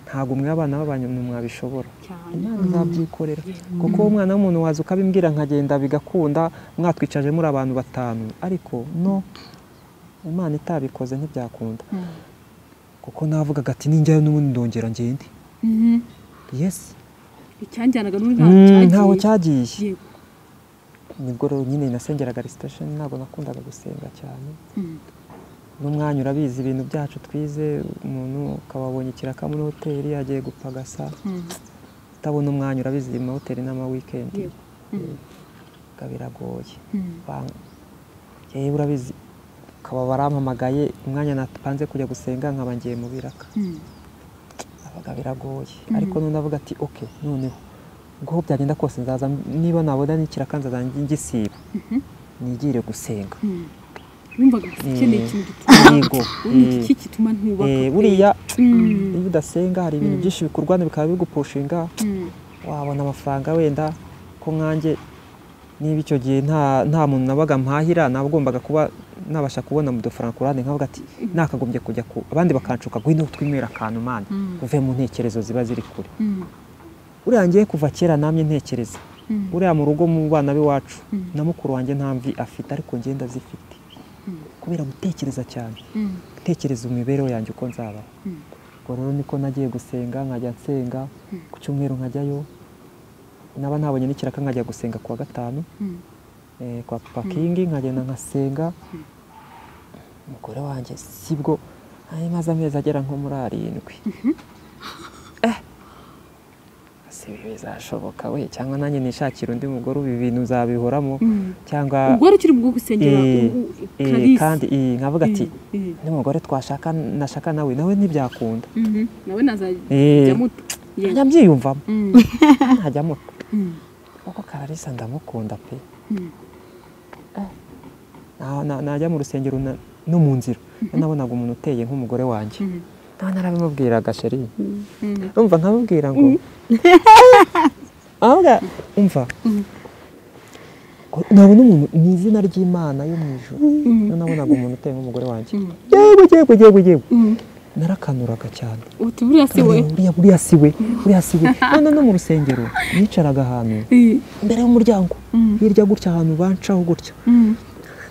ntabwo mwe abana b'abanyu mwabishobora cyane imana izabyikorera kuko umwana w'umuntu waza ukabimbwira nkagenda bigakunda mwatwicaje muri abantu batanu ariko no imana itabikoze ntibyakunda kuko navugaga ati ninjyayo n'ubundi ndongera ngende yesi icyanjyanaga n'ubu Mm, ntaho ntaho cyagiye Yego. nibwo rero nyine nasengeraga resitation ntabwo nakundaga gusenga cyane n'umwanya urabizi ibintu byacu twize umuntu ukababonye ikiraka muri hoteli agiye gupagasa utabona umwanya urabizi mu mahoteli n'amawikendi Yego. ubwo biragoye Ba- yewe urabizi ukaba warampamagaye umwanya napanze kujya gusenga nkaba ngiye mu biraka abaga biragoye ariko none avuga ati oke noneho ubwo aho byagenda kose nzaza niba nabona n'ikiraka nzaza ngisiba nigire gusenga wumvaga gusa ukeneye Eh, ikintu gituma yego ubundi eh, iki gituma ntubaka eh, pe. buriya Mm. iyo udasenga hari ibintu byinshi bikurwana bikaba bigupushinga Mm. wabona amafaranga wenda ko nkanjye niba icyo gihe nta nta muntu nabaga mpahira nabagombaga kuba nabasha kubona mu dufaranga ku ruhande nkavuga ati nakagombye kujya ku abandi bakanshuka ngo ino twimere akantu mani uve mu ntekerezo ziba ziri kure Mm. uriya ngiye kuva kera namye ntekereza Mm. uriya mu rugo mu bana b'iwacu na mukuru wanjye nta mvi afite ariko ngenda zifite kubera gutekereza cyane Mm. gutekereza imibereho yanjye uko nzabaho ubwo rero niko nagiye gusenga nkajya nsenga ku cyumweru nkajyayo naba ntabonye n'ikiraka nkajya gusenga kuwa gatanu Mm. eh, kwa pakingi nkagenda nkasenga umugore wanjye sibwo ari maze amezi agera nko muri arindwi si ibi bizashoboka we cyangwa nanjye nishakira undi mugore ubu ibintu uzabihoramo cyangwa ubwo wari ukiri mu bwo gusengera Eh, u- u- eh, Clarisse. kandi eh, nkavuga ati Eh, eh. n'umugore twashaka nashaka nawe nawe ntibyakunda Mhm. nawe nazajya Eh. muto Yego. nkajya mbyiyumvamo Mm. nkajya muto Mm. kuko kararisa ndamukunda pe Mm. Na- na- najya mu rusengero na- no mu nzira nabonaga umuntu uteye nk'umugore wanjye Mhm. nawe narabimubwiraga sheri Mm. umva nkabubwira ngo ahubwo umva nabona umuntu mu izina ry'imana yo mu ijoro Niyo nabonaga umuntu uteye nk'umugore wanjye yewe yewe yewe yewe narakanuraga cyane uti buriya se we Uriya- buriya si we buriya si we none no mu rusengero yicaraga ahantu Eh, imbere y'umuryango Mm. hirya gutya ahantu bancaho gutya mm.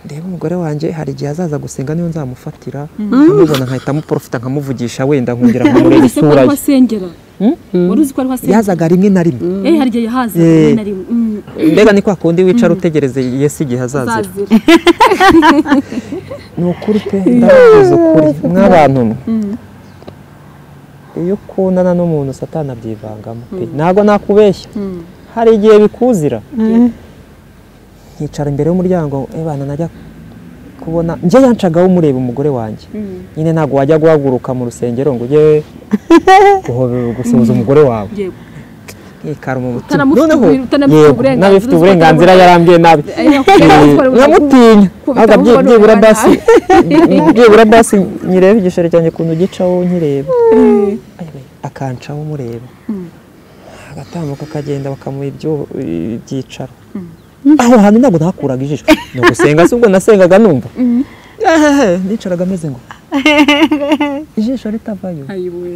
ndeba umugore wanjye hari igihe azaza gusenga niyo nzamufatira nkamubona nkahita amuporofita nkamuvugisha wenda nkongera nkamureba Wari uzi ko isura ariho ye asengera wari uzi ko ariho asengera yazaga rimwe na rimwe Eh, hari igihe yahaza Eh. rimwe na rimwe Mm. mbega ni kwa kundi wicara utegereze yesi igihe azazira azazira ni ukuri pe ndabavuze ukuri mw'abantu mwe iyo ukundana n'umuntu satana abyivangamo pe ntabwo nakubeshya hari igihe bikuzira nkicara imbere y'umuryango ebana najya kubona njye yancagaho umureba umugore wanjye nyine ntabwo wajya guhaguruka mu rusengero ngo ujye guhobe- gusuhuza umugore wawe yego ikara mu mutima Utanamufite uburi- utanamufite yego, uburenganzira nabifite uzi ko uburenganzira atabona- yarambwiye nabi Eh, yakubwira Eh, ko ari umuntu nkamutinya Kubita ahubwo byi- ahubwo ni byibura umwana. basi byibura basi nyireba igishoro cyanjye ukuntu gicaho nkireba Ayiwe, akancaho umureba agatambuka akagenda bakamuha ibyo- ibyicaro aho hantu ntabwo nakuraga ijisho ni ugusenga si ubwo nasengaga numva Ehehe, nicaraga ameze ngo ijisho ritavayo ayiwe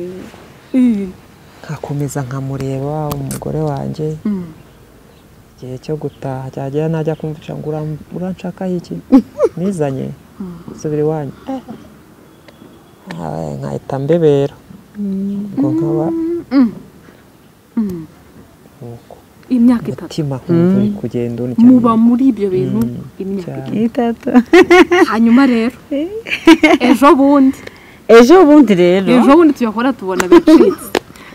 Eh, nkakomeza nkamureba umugore wanjye igihe cyo gutaha cyagera najya kumvisha ngo uram- uranshakaho iki nizanye subira iwanyu Ah, nkahita mbebera ubwo nkaba nuko imyaka itatu umutima nkumva uri kugenda unyijyana muba muri ibyo bintu Mm. imyaka cyane. itatu hanyuma rero ejo bundi ejo bundi rero ejo bundi tuyakora tubona biracitse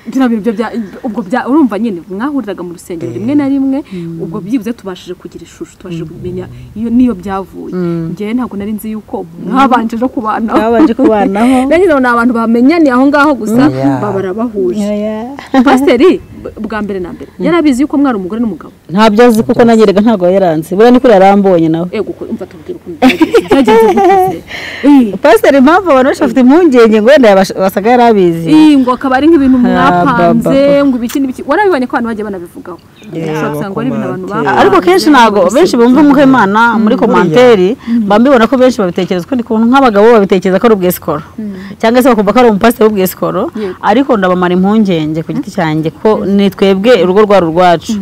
bino bintu byo bya ubwo bya urumva nyine mwahuriraga mu rusengero rimwe na rimwe ubwo byibuze tubashije kugira ishusho tubashije kumenya iyo niyo byavuye njyewe ntabwo nari nzi yuko mwabanje no kubana twabanje kubanaho nanjye ndabona abantu bamenyaniye aho ngaho gusa Yeah. baba barabahuje pasiteri b- bwa mbere na mbere yarabizi yuko mwari umugore n'umugabo ntabyo azi kuko nanyerega ntabwo yaranze buriya ni kuri yarambonye nawe ego ko umva tubwira ukuntu byagenze byagenze guteze Eh, pasiteri impamvu abantu benshi bafite impungenge ngo wenda yabasha- wasaga yari abizi eh, ngo akaba ari nk'ibintu mwapanze ba, ngo ibiki n'ibiki warabibonye ko abantu bagiye banabivugaho ushobora gusanga ari ibintu abantu bakomante. bapanze. ariko kenshi ntabwo benshi bumva umuhemana muri komanteri mba mbibona ko benshi babitekereza ko ndi kubona nk'abagabo babitekereza ko ari ubwesikoro cyangwa se bakumva ko ari umupasiteri w'ubwesikoro Yego. ariko ndabamara impungenge ku giti cyanjye ko ni twebwe urugo rwari urwacu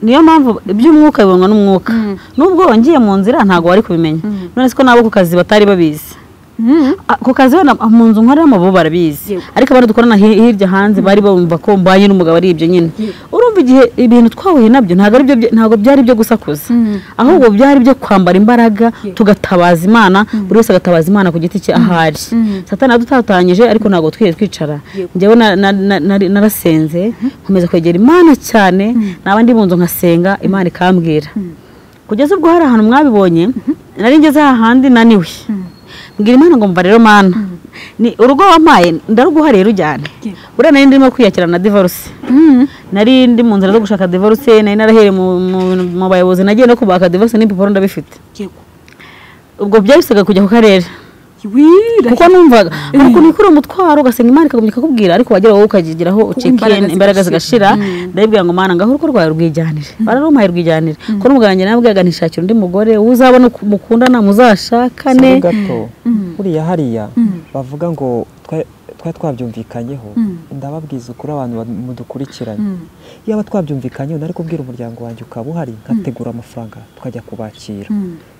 niyo mpamvu iby'umwuka bibonwa n'umwuka n'ubwo wongeye mu nzira ntabwo wari kubimenya none se ko nabo ku kazi batari babizi Mm. Ah, ku kazi wenda mu nzu nkoreramo bo barabizi Yego. ariko abandi dukorana hi- hirya hanze bari bumva ko mbanye n'umugabo ari ibyo nyine urumva igihe ibintu twahuye nabyo ntabwo ari byo bye- ntabwo byari byo gusakuza ahubwo byari byo kwambara imbaraga tugatabaza imana buri wese agatabaza imana ku giti cye ahari satani yadutatanyije ariko ntabwo twigeze twicara njyewe na- na- na- nari- narasenze nkomeza kwegera imana cyane naba ndi mu nzu nkasenga imana ikambwira kugeza ubwo hari ahantu mwabibonye nari ngeze hahandi naniwe mbwira imana ngo mva rero mana ni urugo wampaye ndaruguha rero ujyane buriya nari ndimo kwiyakira na divorce nari ndi mu nzira zo gushaka divorce nari narahereye mu- mu- mu bayobozi nagiye no kubaka divorce n'impapuro ndabifite Yego. ubwo byabisaga kujya ku karere Wira. kuko numvaga ariko ni kuri uwo mutwaro ugasenga imana ikagumya ikakubwira ariko wagera wowe ukagigiraho ucika imbaraga in- imbaraga zigashira. zigashira ndabibwira ngo mana ngaho urugo rwawe rwigijanire bararumpaye rwigijanire ko n'umugabo wanjye nabwiraga ntishakire undi mugore uzabona uku- mukundana Saba muzashakane gato buriya hariya bavuga ngo twa- twari twabyumvikanyeho ndababwiza ukuri abantu ba- mudukurikiranye yaba twabyumvikanyeho nari kubwira umuryango wanjye ukaba uhari nkategura amafaranga tukajya kubakira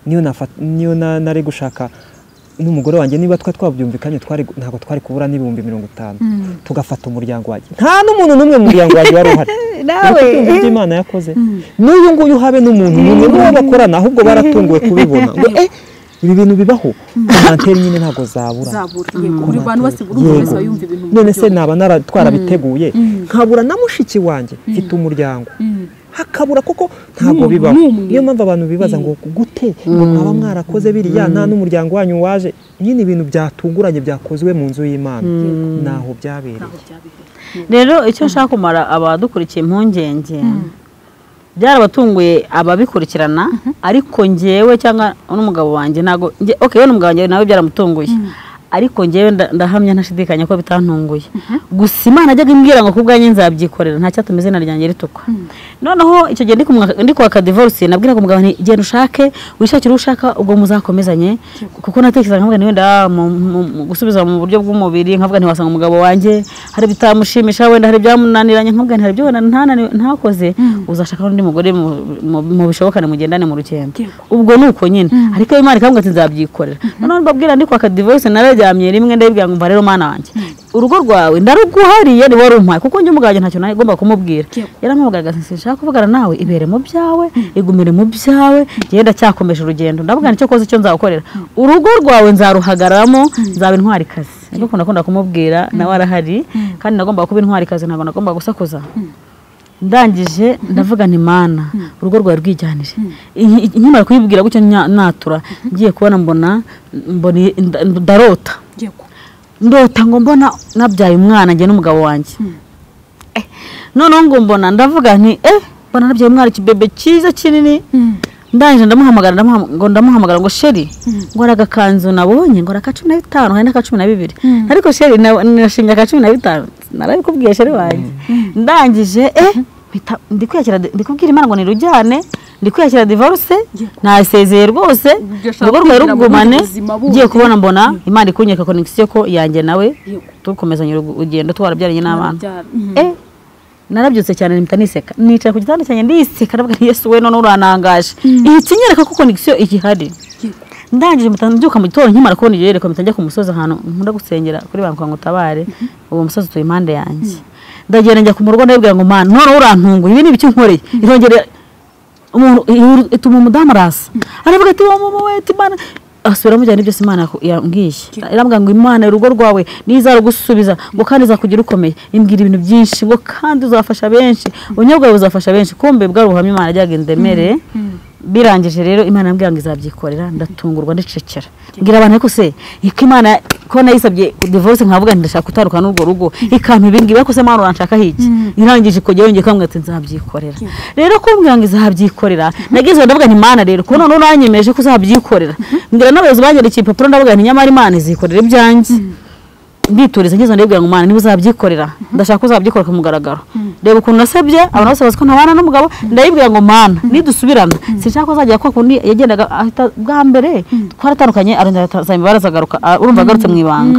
niyo nafa- niyo na- nari gushaka n'umugore wanjye niba twari twabyumvikanye twari gu- ntabwo twari kubura n'ibihumbi mirongo itanu tugafata umuryango wanjye nta n'umuntu n'umwe mu muryango wanjye wari uhari Nawe. Ariko byumva ibyo Imana yakoze n'uyu nguyu habe n'umuntu n'umwe n'uwo bakorana ahubwo baratunguwe kubibona ngo eh ibi bintu bibaho komanteri nyine ntabwo zabura zabura yego buri bantu bose buri Yego. wese aba yumva ibintu mu none buryo se naba nara- twarabiteguye nkabura na mushiki wanjye mfite umuryango hakabura koko ntabwo N'umuntu bibaho n'umwe. niyo mpamvu abantu bibaza ngo gute ngo mwaba mwarakoze biriya nta n'umuryango wanyu waje nyine ibintu byatunguranye byakozwe mu nzu y'imana naho byabereye ntaho byabereye. rero icyo nshaka kumara abadukurikiye impungenge byarabatunguye ababikurikirana ariko ngewe cyangwa n'umugabo wanjye ntabwo nge- okay we n'umugabo wanjye nawe byaramutunguye ariko ngewe nda- ndahamya ntashidikanya ko bitantunguye gusa imana ajyaga imbwira ngo ku bwanjye nzabyikorera nta cyatuma izina ryanjye ritukwa noneho icyo gihe ndi kumwa- ndi kwaka divorce nabwiraga umugabo nti genda ushake wishakire uwo ushaka ubwo muzakomezanye kuko natekerezaga nkavuga nti wenda ah, mu- mu- mu- gusubiza mu buryo bw'umubiri nkavuga nti wasanga umugabo wanjye hari bitamushimisha wenda hari byamunaniranye nkavuga nti hari ibyo wenda ntanani- ntakoze uzashaka n'undi mugore mu- mu- mu bishobokane mugendane mu rugendo ubwo ni uko nyine ariko imana ikambwira ati nzabyikorera noneho mbabwira ndi kwaka divorce nararyamye rimwe ndabibwira ngo mva rero mana wanjye urugo rwawe ndaruguhariye niwe warumpaye kuko njye umugabo wanjye ntacyo nagomba kumubwira yaramuvugaga ati sinshaka kuvugana nawe ibere mu byawe igumire mu byawe njyewe ndacyakomeje urugendo ndavuga nicyo koze icyo nzagukorera urugo rwawe nzaruhagararamo nzaba intwarikazi niko ndakunda kumubwira nawe arahari kandi nagomba kuba intwarikazi ntabwo nagomba gusakuza ndangije ndavuga nti mana urugo rwawe rwijyanire Iyi- iyi- nkimara kuyibwira gutyo nya- natura ngiye kubona mbona mbona nda- ndarota Yego. ndota ngo mbona nabyaye umwana njye n'umugabo wanjye Eh, noneho ngo mbona ndavuga nti eh mbona nabyaye umwana ikibebe cyiza kinini ndangije ndamuhamagara ndamuham- ngo ndamuhamagara ngo sheri ngo ari agakanzu nabonye ngo ari aka cumi na bitanu hari n'aka cumi na bibiri ariko sheri na- nashinga aka cumi na bitanu narabikubwiye sheri wanjye ndangije eh mpita- ndi kwiyakira ndi kubwira imana ngo nirujyane ndi kwiyakira divorce nasezeye rwose Bigashaka urugo rwawe kwigira mu bundi rugumane buzima bundi. ngiye kubona mbona imana ikunyereka connection ko yanjye nawe Yego. tukomezanya urugendo twarabyaranye n'abana Barabyara. Mhm. eh narabyutse cyane mpita niseka nicara ku gitanda cyanjye ndiseka ndavuga nti yesu we none uranangaje ihita inyereka ko konegisiyo igihari ndangije mpita mbyuka mu gitondo nkimara kubona iryo yerekwa mpita njya ku musozi ahantu nkunda gusengera kuri banki ngo utabare uwo musozi utuye impande yanjye ndagenda njya ku murugo ndabibwira ngo mana noneho urantunguye ibi ni ibiki nkoreye irongera umuntu ituma umudamu arasa aravuga ati wa mama we imana asubira amujyana ibyo se imana yambwiye iramubwira ngo imana urugo rwawe nizarugusubiza ngo kandi izakugira ukomeye imbwira ibintu byinshi ngo kandi uzafasha benshi ubunyobwa bwawe buzafasha benshi kumbe bwari ubuhamya imana ajyaga indemereye birangije rero imana yambwira ngo izabyikorera ndatungurwa ndicecera mbwira abantu ariko se ko imana ko nayisabye divorce nkavuga ndashaka gutandukana n'urwo rugo ikampa ibingibi ariko se mwana uranshaka hiki irangije ikongera yongeye kambwira ati nzabyikorera rero kumbwira ngo izabyikorera nagize ndavuga nti mana rero ko none uranyemeje ko uzabyikorera mbwira n'abayobozi banyerekeye ipapuro ndavuga nti nyamara imana izikorera ibyanjye mbituriza ngeze ndibwira ngo umwana niba uzabyikorera ndashaka ko uzabyikora ku mugaragaro reba ukuntu nasabye abantu bose bazi ko ntabana n'umugabo ndayibwira ngo mana nidusubirana sinshaka ko azajya kwa kundi yagendaga ahita bwa mbere twaratandukanye arongera atazamye barazagaruka urumva agarutse mu ibanga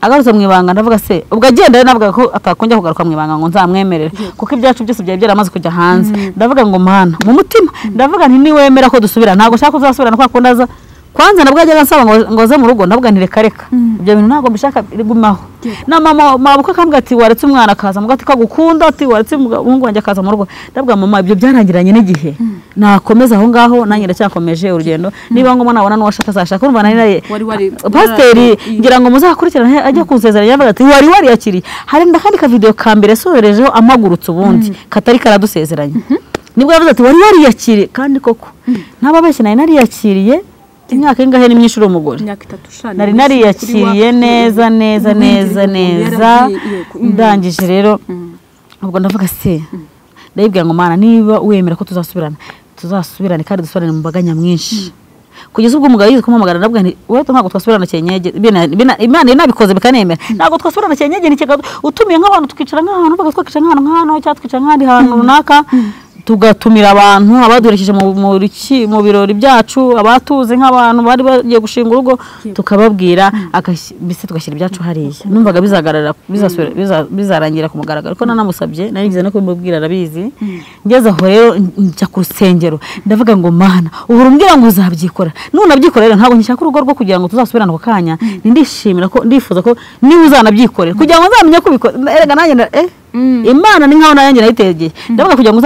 agarutse mu ibanga ndavuga se ubwo agenda navuga ko atakongera kugaruka mu ibanga ngo nzamwemerere kuko ibyacu byose byari byaramaze kujya hanze ndavuga ngo mana mu mutima ndavuga nti niwemera ko dusubira ntabwo ushaka ko uzasubirana kwa kundi aza kwanza nabwo yajyaga ansaba ngo aze mu rugo ndavuga nti reka reka ibyo bintu ntabwo mbishaka bigumaho na mama mabuka akambwira ati waretse umwana akaza muga ati ko agukunda ati waretse umuhungu wanjye akaza mu rugo ndavuga mama ibyo byarangiranye n'igihe nakomeza aho ngaho nanjye ndacyakomeje urugendo niba ngombwa nabona n'uwo ashaka azashaka urumva nari nari pasiteri ngira ngo muzakurikirane ajya kunsezeranya yavuga ati wari wariyakiriye hari n'akandi kavideyo ka mbere soherejeho amagurutse ubundi katari karadusezeranya nibwo yavuze ati wari wariyakiriye kandi koko ntababeshye nari nariyakiriye imyaka ingahe ni myinshi uri umugore nari nariyakiriye neza neza neza neza ndangije rero ubwo ndavuga se ndayibwira ngo mana niba wemera ko tuzasubirana tuzasubirane kandi dusubirane mu mbaga nyamwinshi kugeza ubwo umugabo yize kumuhamagara ndavuga nti wenda ntabwo twasubirana cyenyege imana nabikoze bikanemera ntabwo twasubirana cyenyege ntikega utumiye nk'abantu tukicara nk'ahantu uvuga twakicara nk'ahantu nk'ahantu cyangwa tukicara nk'ahandi hantu runaka tugatumira abantu abaduherekeje mu birori byacu abatuzi nk'abantu bari bagiye gushinga urugo tukababwira mbese tugashyira ibyacu hariya numvaga bizarangira ku mugaragaro ko nanamusabye naringize no kubimubwira arabizi ngeze aho rero njya ku rusengero ndavuga ngo mana uhora umbwira ngo uzabyikora nunabyikora rero ntabwo ngishaka urugo rwo kugira ngo tuzasubirane ako kanya ndishimira ko ndifuza ko niba uzanabyikorera kugira ngo nzamenye ko ubikora erega nanjye eh imana ni nkaho nanjye nayitegeye ndavuga kugira ngo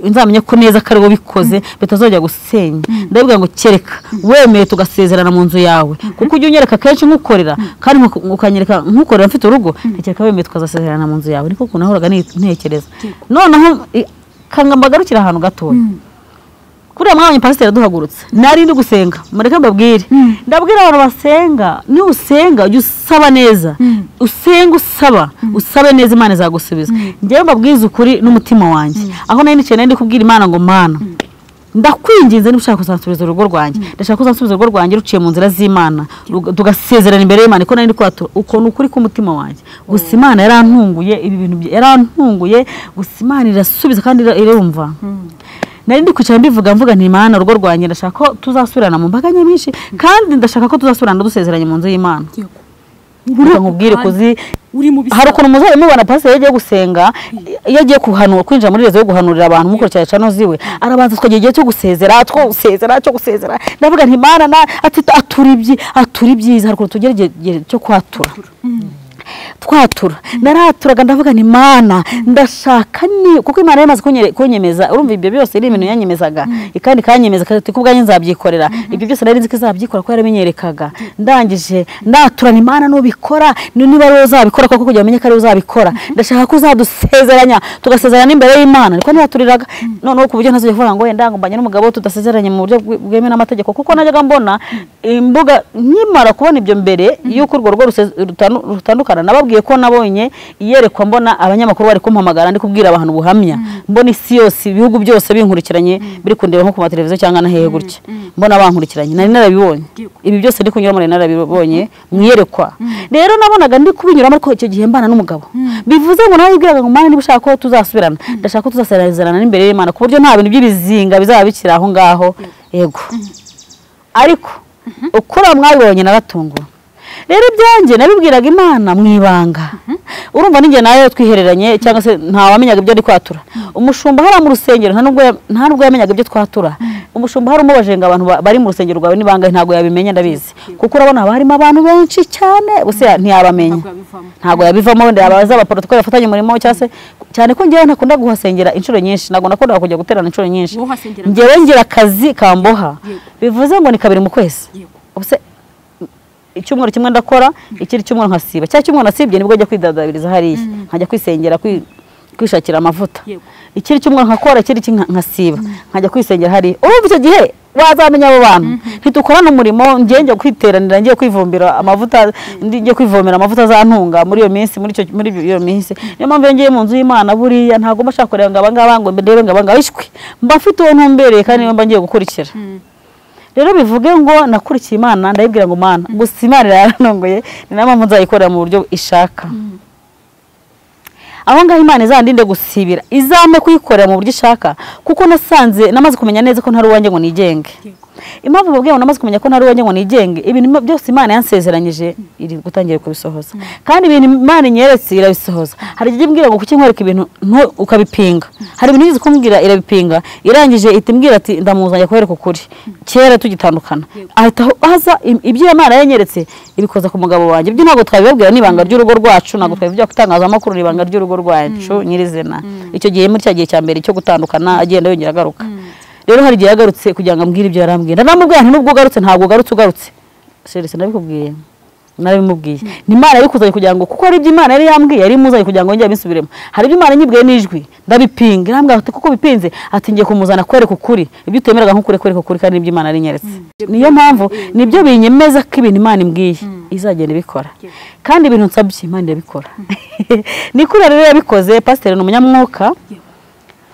nzamenye ko neza ko ariwe bikoze bitazajya gusenya ndavuga ngo kereka wemeye tugasezerana mu nzu yawe kuko ujya unyereka kenshi nk'ukorera kandi ukanyereka nk'ukorera mfite urugo ntekereka wemeye tukazasezerana mu nzu yawe niko ukuntu nahoraga ntekereza noneho kangambagarukira ahantu gatoya kuriya mwanya pasiteri duhagurutse nari ndi gusenga mureke mbabwire ndabwira abantu basenga niba usenga ujya usaba neza usenga usaba usabe neza imana izagusubiza njyewe mbabwize ukuri n'umutima wanjye aho nari nicaye nari ndi kubwira imana ngo mana ndakwinginze niba ushaka kuzansubiza urugo rwanjye ndashaka kuzansubiza urugo rwanjye ruciye mu nzira z'imana tugasezerana imbere y'imana ko nari kwatura ukuntu ukuri k'umutima wanjye gusa imana yarantunguye ibi bintu yarantunguye gusa imana irasubiza kandi irumva nari ndi kwicara mbivuga mvuga nti imana urugo rwanjye ndashaka ko tuzasubirana mu mbaga nyamwinshi kandi ndashaka ko tuzasubirana dusezeranye mu nzu y'imana nkubwire kuzi hari ukuntu muzajya mubona pasiteri iyo agiye gusenga iyo agiye guhanura kwinjira muri rezo yo guhanurira abantu mukurikira cano ziwe arabanza tukagira igihe cyo gusezera two gusezera cyo gusezera ndavuga nti imana atura ibyi atura ibyiza hari ukuntu tugera igihe cyo kwatura twatura naraturaga ndavuga ni imana ndashaka ni kuko imana yamaze kunyemeza urumva ibyo byose ari ibintu yanyemezaga kandi kanyemeza kandi kubwanjye nzabyikorera ibyo byose nari nzi ko izabyikora ko yarabinyerekaga ndangije ndatura ni imana nubikora niba ariwe uzabikora kuko kugira umenye ko ariwe uzabikora ndashaka ko uzadusezeranya tugasezerana imbere y'imana niko ntiyaturiraga noneho ku buryo ntazajya kuvuga ngo wenda mbanye n'umugabo tudasezeranye mu buryo bwemewe n'amategeko kuko najyaga mbona imbuga nkimara kubona ibyo mbere y'uko urwo rugo rutandukana nababwiye ko nabonye iyerekwa mbona abanyamakuru bari kumpamagara ndi kubwira abantu ubuhamya mbona isi yose ibihugu byose binkurikiranye biri kundeba nko ku mateleviziyo cyangwa na hehe gutya mbona bankurikiranye nari narabibonye ibi byose ndi kunyuramo nari narabibonye mu iyerekwa rero nabonaga ndi kubinyuramo ariko icyo gihe mbana n'umugabo bivuze ngo nawe yibwiraga ngo mwana niba ushaka ko tuzasubirana ndashaka ko tuzasezerana n'imbere y'imana ku buryo nta bintu by'ibizinga bizaba bikiri aho ngaho yego ariko ukura mwabibonye naratunguwe rero ibyanjye nabibwiraga imana mu ibanga urumva n'injye nayo twihereranye cyangwa se ntawamenyaga ibyo ari kwatura umushumba hariya mu rusengero nta nubwo ya- nta nubwo yamenyaga ibyo twatura umushumba hari umubaje ngo abantu ba- bari mu rusengero rwawe n'ibangahe ntabwo yabimenya ndabizi kuko urabona haba harimo abantu benshi cyane gusa ya- ntiyabamenya ntabwo yabivamo ntabwo yabivamo wenda yabaza abaporotokoli bafatanye umurimo cyangwa se cyane ko njyewe ntakunda guhasengera inshuro nyinshi ntabwo nakundaga kujya guterana inshuro nyinshi wowe uhasengera njyewe ngira akazi kamboha Yego. bivuze ngo ni kabiri mu kwezi yego ubuse icyumweru kimwe ndakora ikindi cyumweru nkasiba cya cyumweru nasibye nibwo njya kwidadabiriza hariya nkajya kwisengera kwi- kwishakira amavuta Yego. ikindi cyumweru nkakora ikindi ki- nkasiba nkajya kwisengera hariya urumva icyo gihe wazamenya abo bantu ntitukorana umurimo ngiye njya kwiteranira ngiye kwivumbira amavuta ndi- ngiye kwivomera amavuta azantunga muri iyo minsi muri icyo muri iyo minsi niyo mpamvu iyo ngiye mu nzu y'imana buriya ntabwo mba nshaka kureba ngo abangaba ngo ndebe ngo abangaba ishwi mba mfite uwo ntumbereye kandi niyo mba ngiye gukurikira rero bivuge ngo nakurikiye imana ndayibwira ngo mana gusa imana irayaranongoye ni nayo mpamvu nzayikorera mu buryo ishaka aho ngaho imana izandinde gusibira izame kuyikorera mu buryo ishaka kuko nasanze namaze kumenya neza ko ntari uwanjye ngo nigenge impamvu mbabwiye ngo namaze kumenya ko ntari uwanjye ngo nigenge ibintu byose imana yansezeranyije iri gutangira kubisohoza kandi ibintu imana inyeretse irabisohoza hari igihe imbwira ngo kuki nkwereka ibintu ntu- ukabipinga hari ibintu yigeze kumbwira irabipinga irangije ihita imbwira ati ndamuzanye kubereka ukuri kera tugitandukana ahita aho- aza im- ibyo imana yanyeretse ibikoza ku mugabo wanjye ibyo ntabwo twabibabwira ni ibanga ry'urugo rwacu ntabwo twabivugira ku itangazamakuru ni ibanga ry'urugo rwacu nyirizina icyo gihe muri cya gihe cya mbere cyo gutandukana agenda yongera agaruka rero hari igihe yagarutse kugira ngo ambwire ibyo yarambwiye ndaramubwira nti nubwo ugarutse ntabwo ugarutse ugarutse serivisi nabikubwiye narabimubwiye ni imana yabikuzanye kugira ngo kuko hari ibyo imana yari yambwiye yari imuzanye kugira ngo njye bisubiremo hari ibyo imana nyibwiye n'ijwi ndabipinga irambwira ati kuko bipinze ati ngiye kumuzana kwereka ukuri ibyo utemeraga nk'ukuri kwereka ukuri kandi n'ibyo imana yari inyeretse niyo mpamvu nibyo binyemeza ko ibintu imana imbwiye izagenda ibikora kandi ibintu nsabye imana irabikora ni kurira rero yabikoze pasiteri ni umunyamwuka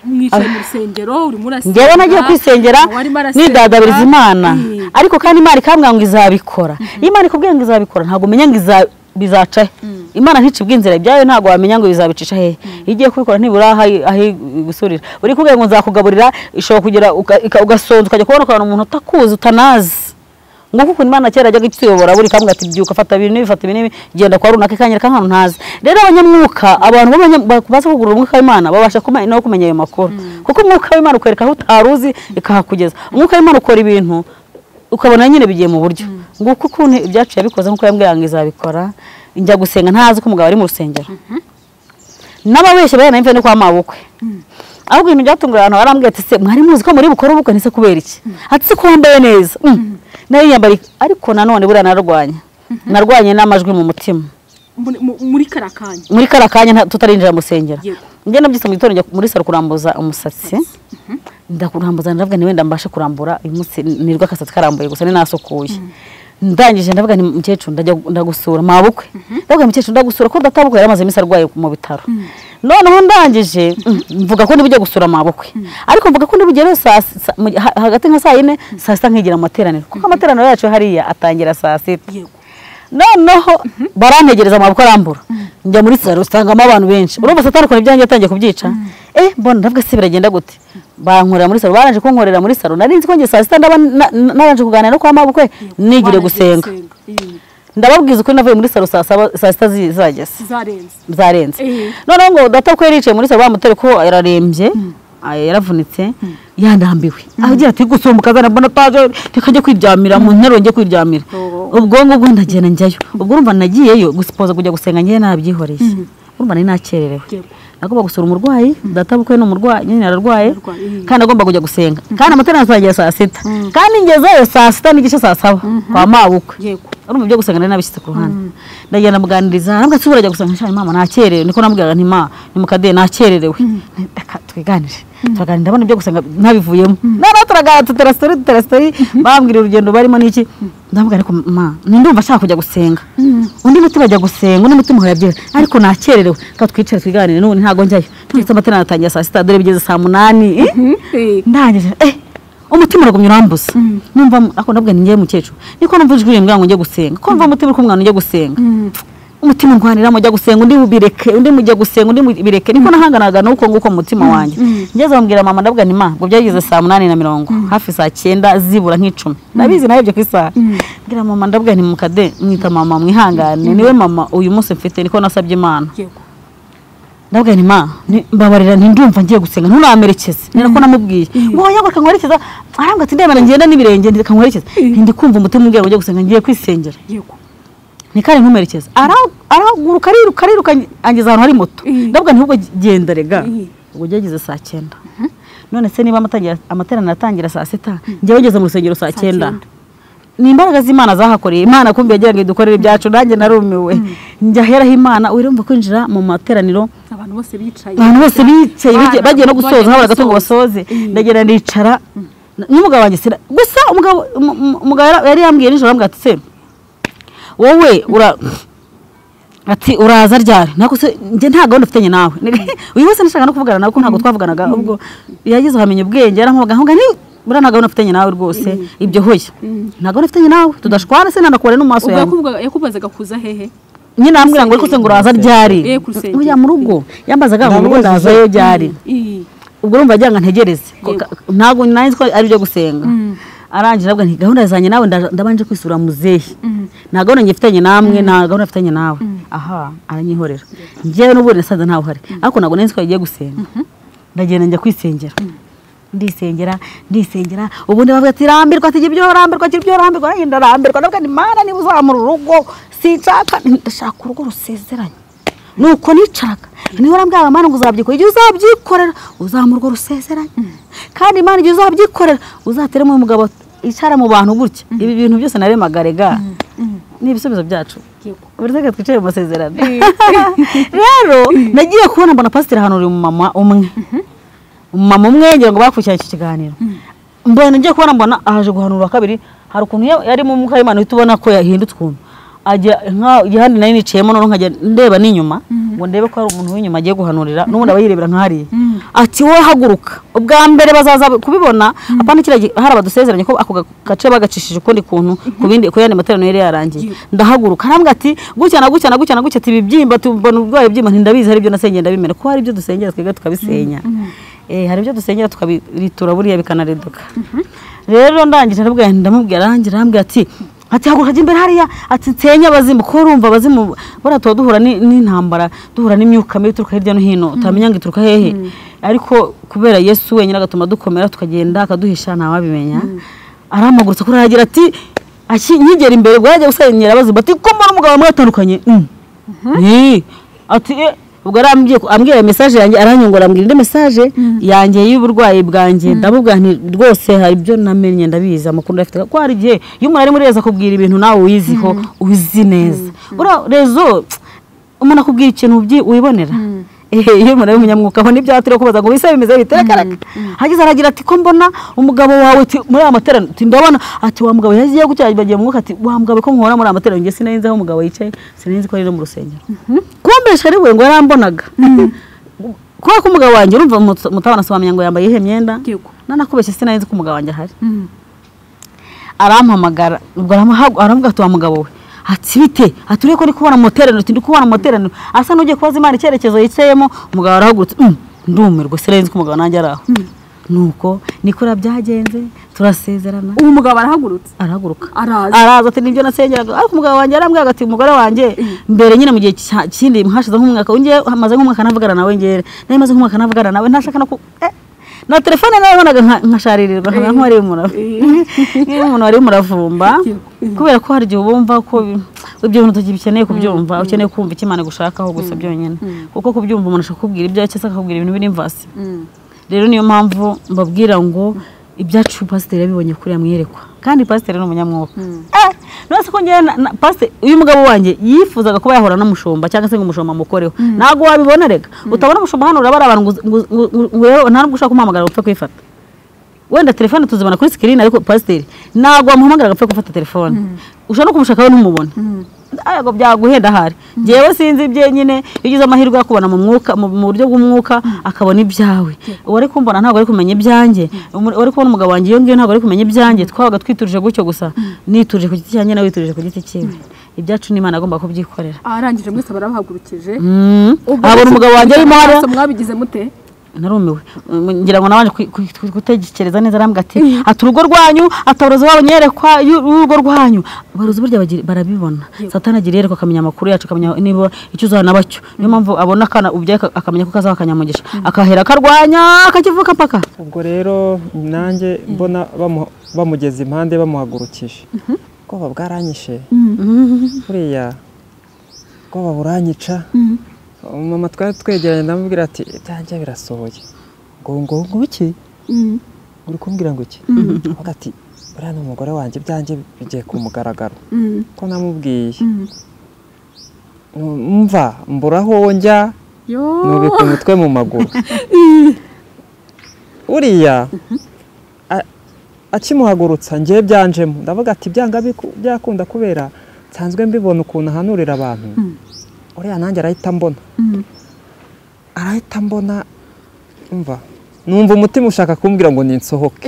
mwicaye mu rusengero urimo urasengera njyewe nagiye kwisengera uwo arimo arasenga, nidadabiriza imana eh, ariko kandi imana ikambwira ngo izabikora iyo imana ikubwiye ngo izabikora ntabwo umenya ngo iza- bizaca he imana nticibwa inzira ibyayo ntabwo wamenya ngo bizabicisha hehe iyo igiye kubikora ntibura aho aho igusurira uri kubwira ngo nzakugaburira ishobora kugera uka- ika- ugasonza ukajya kubona ukuntu umuntu utakuzi utanazi nguko ukuntu imana kera yajyaga ituyobora buri kamwe ati byuka fata ibintu bifata ibintu genda kwa runaka ikanyereka nk'ahantu ntazi rero abanyamwuka abantu b'abanya- baza kugura umwuka w'imana babasha kuma- no kumenya ayo makuru kuko umwuka w'imana ukwereka aho utari uzi ikahakugeza umwuka w'imana ukora ibintu ukabona nyine bigiye mu buryo nguko ukuntu ibyacu yabikoze nk'uko yambwiye ngo izabikora njya gusenga ntazi ko umugabo ari mu rusengero n'ababeshya bari nayo kwa mabukwe ahubwo ibintu byatunguye abantu barambwira ati se mwari muzi ko muri bukore ubukwe ntese kubera iki ati se ko wambaye neza Mm. nayo yiyambariye ariko nanone buriya nararwanya narwanye n'amajwi mu mutima muri- mu- muri kara kanya muri kariya kanya nta- tutarinjira mu rusengero Yego. njye nabyise mu gitondo njya muri saro kurambuza umusatsi ndakurambuza ndavuga ni wenda mbashe kurambura uyu munsi nirwa akasatsi karambuye gusa ninasukuye ndangije ndavuga ni mukecuru ndajya gu- ndagusura mabukwe ndavuga mukecuru ndagusura ko databukwe yari amaze iminsi arwaye mu bitaro noneho ndangije mm, mvuga ko ndibujye gusura mabukwe ariko mvuga ko ndibujye rero saa sa- mu- ha- hagati nka saa yine saa sita nkigira mu materaniro kuko amateraniro yacu hariya atangira saa sita yego noneho barantegereza amaboko arambura njya muri salo usangamo abantu benshi urumva satani ibyanjye yatangiye kubyica eh mbona ndavuga se biragenda gute bankorera muri salo baranje kunkorera muri salo nari nzi ko njye saa sita ndaba na- na- nabanje kuganira no kwa mabukwe nigire gusenga Eh, ndababwiza ukuri navuye muri salo saa saba- saa sita zi- zageze zarenze zarenze Eh. noneho ngo data ko yari yicaye muri salo bamutera ko yararembye ah, yaravunitse yandambiwe agira ati gusumbuka azana mbona taje reka njye kwiryamira mu nteruro njye kwiryamira Oh. ubwo ngubwo ndagenda njyayo ubwo urumva nagiyeyo gusipoza kujya gusenga njyewe nabyihoreye urumva nari nakererewe Yego. nagomba gusura umurwayi data bukwe ni umurwayi nyine ararwaye Ararwaye, eh. kandi agomba kujya gusenga kandi amateraniro azagira saa sita kandi ngezeyo saa sita n'igice saa saba kwa mabukwe yego urumva ibyo gusenga nari nabishyize ku ruhande ndagenda muganiriza arambwira ati urajya gusenga nshya mama nakererewe niko namubwiraga nti ma ni mu kadehe nakererewe reka twiganire turaganira ndabona ibyo gusenga ntabivuyemo noneho turaganira tutera sitori tutera sitori bambwira urugendo barimo n'iki ndamubwira ariko ma ni ndumva ashaka kujya gusenga undi mutima ajya gusenga undi mutima yabyera ariko nakererewe reka twicare twiganire n'ubu ntago njyayo ndetse amatara atangira saa sita dore bigeze saa munani eh? Eh, ndangije eh umutima uragumye urambuza numva ako ndavuga ni njyewe mukecuru niko numva ijwi rimbwira ngo njye gusenga ko numva umutima uri kumwana ujye gusenga umutima ungwanira mujya gusenga undi mubireke undi mujya gusenga undi mubireke niko nahanganaga n'uko nguko mu mutima wanjye ngeze bambwira mama ndabwira nti ma ngo byageze saa munani na mirongo hafi saa cyenda zibura nk'icumi ndabizi nawe ibyo ku isaha mbwira mama ndabwira nti mukade mwita mama mwihangane niwe mama uyu munsi mfite niko nasabye imana yego ndabwira nti ma ni- mbabarira ntindumva ngiye gusenga ntunamerekeze ni nako namubwiye ngo wowe ngo kanwerekeza arambwa ati ndebera ngenda n'ibirenge nti kanwerekeza ntindi kumva umutima umbwira ngo njye gusenga ngiye kwisengera yego ni kare ntumerekeze ara- arahaguruka ariruka ariruka angeza ahantu hari moto Mm. ndavuga nti ahubwo genda rega Mm. ubwo byageze saa cyenda none se niba amatangira- amateraniro atangira saa sita njyewe ngeze mu rusengero saa cyenda cyenda. ni imbaraga z'imana zahakoreye imana kumbi yagira ngo idukorere ibyacu nanjye narumiwe njya aheraho imana urumva kwinjira mu materaniro abantu bose bicaye abantu bose bicaye Abana bagiye- bagiye no gusoza bagiye habura agato ngo gusoza. basoze ndagenda ndicara n'umugabo wanjye sira gusa umugabo umu- umu- umugabo yari- yari yambwiye nijoro arambwira ati se wowe ura ati uraza ryari ntabwo se njye nta gahunda ufitanye nawe uyu wese nashaka no kuvugana nawe kuko ntabwo twavuganaga ubwo yagize uhamenya ubwenge yaramuhaga ntabwo ni buriya nta gahunda ufitanye nawe rwose ibyo hoya nta gahunda ufitanye nawe tudashwana se nanakubona no mu maso ubwo yawe yakubwaga- yakubazaga kuza hehe nyine arambwira ngo ariko se ngo uraza ryari Eh, ku rusengero. oya mu rugo yambazaga ngo urugo Ndamubajije. ndazayo ryari Ii. ubwo urumva agira ngo ntegereze Ko- Yego. ka- ntabwo nanjye ko ari ibyo gusenga arangira avuga nti gahunda zanjye nawe nda- ndabanje kwisura muzehe nta gahunda ngifitanye namwe nta gahunda afitanye nawe aha aranyihorera njyewe n'ubundi nasanze ntawe uhari ariko ntabwo nanjye ko yagiye gusenga ndagenda njya kwisengera ndisengera ndisengera ubundi bavuga ati rambirwa ati ibyo rambirwa ati ibyo rambirwa aragenda arambirwa ndavuga ni mana niba uzamura urugo sinshaka ndashaka urugo rusezeranye nuko nicaraga niba urambwira mana ngo uzabyikorera igihe uzabyikorera uzamurwa rusezeranye kandi imana igihe uzabyikorera uzateremo uyu mugabo icara mu bantu gutya ibi bintu byose naremagarega ni ibisubizo byacu Yego. buri wese twicaye mu masezerano rero nagiye kubona mbona pasiteri ahantu uri umumama umwe umumama umwe ngira ngo bakurikiranye iki kiganiro mbona ngiye kubona mbona ahaje guhanura kabiri hari ukuntu ya- yari mu mwuka w'imana uhita ubona ko yahindutse ukuntu ajya nka igihande nari nicayemo noneho nkajya ndeba n'inyuma ngo ndebe ko hari umuntu w'inyuma agiye guhanurira n'ubundi aba yirebera nk'ahariya ati wowe haguruka ubwa mbere bazaza kubibona apana kiriya gi- hari abadusezeranye ko ako ga- gace bagacishije ukundi kuntu ku bindi ku yandi materaniro yari yarangiye ndahaguruka arambwira ati gutya na gutya na gutya na gutya ati ibibyimba tubona ubwayo byimba ntindabizi hari ibyo nasengeye ndabimena ko hari ibyo dusengera twebwe tukabisenya Eh, hari ibyo dusengera tukabiritura buriya bikanareduka rero ndangije arabwira ndamubwira arangije arambwira ati ati haguruka jya imbere hariya ati nsenye abazimu ko urumva abazimu buriya tuba duhura ni- n'intambara duhura n'imyuka mibi ituruka hirya no hino utamenya ngo ituruka hehe ariko kubera yesu wenyine agatuma dukomera tukagenda akaduhisha ntawabimenya aramagurutse kuri aragira ati "Aki- nkigera imbere ngo yajya gusenyera abazimu ati ko mbona umugabo mwatandukanye Eh, ati "Eh, ubwo arambwiye ko- ambwira mesaje yanjye aranyongora ambwira indi mesaje yanjye y'uburwayi bwanjye ndamubwira nti rwose hari ibyo namenye ndabizi amakuru ndafite ko hari igihe iyo umuntu ari muri rezo akubwira ibintu nawe uyiziho uzi neza buriya rezo umuntu akubwira ikintu ubyi- wibonera Ehe, iyo umuntu ari umunyamwuga abona ibyo atari kubaza ngo bise bimeze bitera karaka hagize aragira ati ko mbona umugabo wawe ati, muri aya materaniro ati ndabona ati wa mugabo yagiye gutya bagiye mu mwuka ati wa mugabo ko muhora muri aya materaniro njye sinenzi aho umugabo yicaye sinenzi ko ari no mu rusengero kumbesha ari we ngo yarambonaga kubera ko umugabo wanjye urumva umutu- mutabana asobanuye ngo yambaye iyihe myenda Yego. nanakubeshye sinanzi ko umugabo wanjye ahari arampamagara ubwo aramuha- aravuga ati wa mugabo we ati bite ati uriye ko ndi kubona mu materaniro ati ndi kubona mu materaniro asa n'ugiye kubaza imana icyerekezo yicayemo umugabo arahagurutse "Mm, ndumirwa sinanzi ko umugabo nanjye ari aho nuko nikora byagenze turasezerana ubu mugabo arahagurutse arahaguruka araza araza ati nibyo nasengeraga ariko umugabo wanjye yarambwiraga ati umugore wanjye mbere nyine mu gihe cya- kindi hashize nk'umwaka njye hamaze nk'umwaka navugana nawe ngere nawe maze nk'umwaka navugana nawe ntashaka no ku eh, na telefone nabonaga nkasharirirwa nkaba nk'uwariye umuravu nk'iyo umuntu wariye umuravumba kubera ko hari igihe ubumva ko bi- ibyo bintu tugikeneye kubyumva ukeneye kumva icyo imana igushakaho gusa byonyine kuko kubyumva umuntu ashaka kubwira ibyo cyangwa se akakubwira ibintu biri imvasi rero niyo mpamvu mbabwira ngo ibyacu pasiteri yabibonye kuriya mwiyerekwa kandi pasiteri ni umunyamwuka Eh, nonese ko ngewe na- na- pasiteri uyu mugabo wanjye yifuzaga kuba yahura n'umushumba cyangwa se ngo umushumba amukoreho ntabwo wabibona reka utabona umushumba hano urabara abantu ngo uzi- ngo uzi- ngo uzi- ngo urebe- nta nubwo ushaka kumuhamagara ngo upfe kwifata wenda telefone tuzibona kuri sikirini ariko pasiteri ntabwo wamuhamagara agapfa gufata telefone ushobora no kumushakaho ntumubone ntabwo byaguhenda ahari ngewe sinzi ibye nyine iyo ugize amahirwe yo kubona mu mwuka mu mu buryo bw'umwuka akabona ibyawe uwari kumbona ntabwo ari kumenya ibyanjye umu- uwari kubona umugabo wanjye iyo ngiyo ntabwo ari kumenya ibyanjye twabaga twiturije gutyo gusa niturije ku giti cyanjye nawe witurije ku giti cyiwe ibyacu n'imana agomba kubyikorera aharangije mwese barabahagurukije Ubwo abona mwese- umugabo wanjye arimo hano mwese mwabigize mute narumiwe Mm, ngira ngo nabanje kwi- kwi- kwi- gutekereza neza arambwira ati ati urugo rwanyu ati abarozi babo nyerekwa y'u- urugo rwanyu abarozi burya bagir- barabibona satani agira yereka akamenya amakuru yacu akamenya niba icyo uzana nabacyo niyo mpamvu abona akana ubyaye aka- akamenya ko kazaha akanyamugisha akahera akarwanya akakivuka mpaka ubwo rero nanjye mbona bamu- bamugeza impande bamuhagurukije ubwoba bwaranyishe buriya ubwoba buranyica mama twari twegeranye ndamubwira ati ibyanjye birasohoye ngo ngo ngo iki uri kumbwira ngo iki avuga ati buriya ni umugore wanjye ibyanjye bigiye ku mugaragaro ko namubwiye mva mbura aho njya yo nubika umutwe mu maguru uriya a- akimuhagurutsa ngewe byanjemo ndavuga ati byanga biku- byakunda kubera nsanzwe mbibona ukuntu ahanurira abantu uriya nanjye arahita mbona arahita mbona mva numva umutima ushaka kumbwira ngo ninsohoke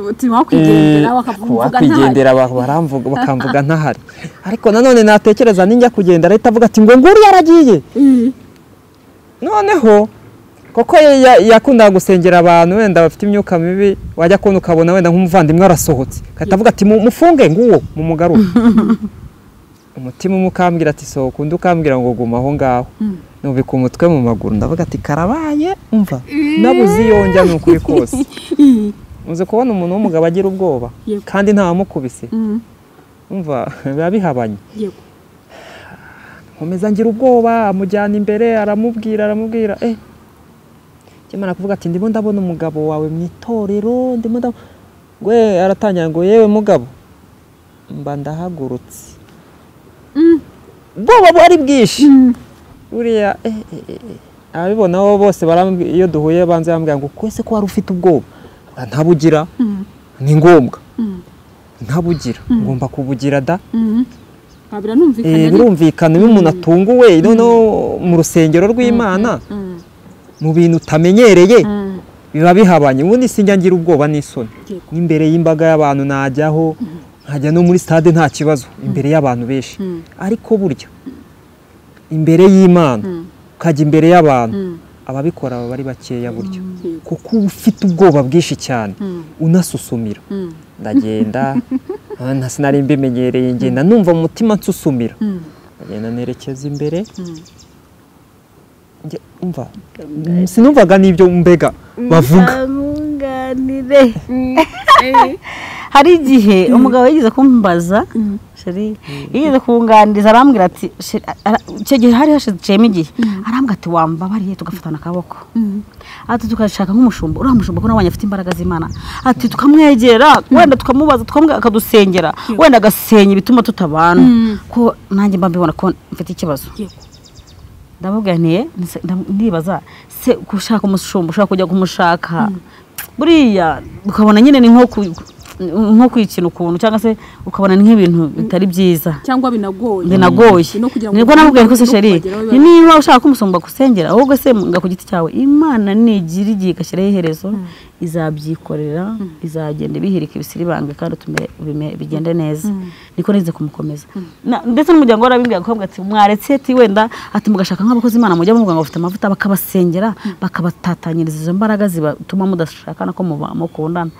uti wakwigendera bakavuga ntayo wakwigendera abantu baramvuga bakamvuga ntahari ariko nanone natekereza ninjya kugenda arahita avuga ati ngo nguriya aragiye noneho koko ye ya- yakundaga gusengera abantu wenda bafite imyuka mibi wajya kubona ukabona wenda nk'umuvandimwe arasohotse agahita avuga ati "Mu- mufunge nguwo mumugarure umutima umwe ukambwira ati sohoka undi ukambwira ngo guma aho ngaho nubika umutwe mu maguru ndavuga ati karabaye umva nabuze iyo njya ni ukuri kose uzi kubona umuntu w'umugabo agira ubwoba Yego. kandi ntawamukubise umva biba bihabanye yego nkomeza ngira ubwoba amujyana imbere aramubwira aramubwira eh kimara kuvuga ati ndimo ndabona umugabo wawe mu itorero ndimo ndabona we aratangira ngo yewe mugabo mba ndahagurutse ubwoba bwari bwinshi buriya eh, eh, eh, eh. ababibona bo bose barambwi- iyo duhuye banze bambwira ngo kwese ko wari ufite ubwoba Nkavuga, ntabugira ni ngombwa ntabugira ngomba kubugira da Ah, biranumvikana Eh, ariko birumvikana iyo umuntu atunguwe noneho mu rusengero rw'imana mu bintu utamenyereye biba bihabanye ubundi sinjya ngira ubwoba n'isoni Yego. n'imbere y'imbaga y'abantu najyaho nkajya no muri stade nta kibazo imbere y'abantu benshi ariko burya imbere y'imana ukajya imbere y'abantu ababikora baba ari bakeya burya kuko uba ufite ubwoba bwinshi cyane unasusumira ndagenda ah, nta sinari mbimenyereye ngenda numva mu mutima nsusumira ndagenda nerekeza imbere Njye, umva sinumvaga n'ibyo mbega bavuga amunganire hari igihe umugabo yigeze kumbaza sheri yigeze kunganiriza arambwira ati "Sheri, ara- icyo gihe hari hashiciyemo igihe arambwira ati wambabariye tugafatana akaboko ati tukashaka nk'umushumba uriya mushumba ko nabonye afite imbaraga z'imana ati tukamwegera wenda tukamubaza tukamwe akadusengera wenda agasenya ibituma tutabana ko nanjye mba mbibona ko mfite ikibazo ndamubwira nti "Nse- ndam- ndibaza se gushaka umushumba ushaka kujya kumushaka buriya ukabona nyine ni nko ku- nko kwikina ukuntu cyangwa se ukabona ni nk'ibintu bitari byiza cyangwa binagoye binagoye no kugira ngo nibwo namubwiye ko se no sheri kubageraho biba- niba ushaka ko umusumba agusengera ahubwo se nga ku giti cyawe imana nigira igihe igashyiraho iherezo izabyikorera izagenda ibihirika ibisiribanga kandi utume bime- bigende neza niko nize kumukomeza Na- ndetse n'umuryango warabimbwiye akabwa ati mwaretse ati wenda ati mugashaka nk'abakozi imana mujya muvuga ngo bafite amavuta bakabasengera bakabatatanyiriza izo mbaraga zibatuma mudashakana ko muba- mukundana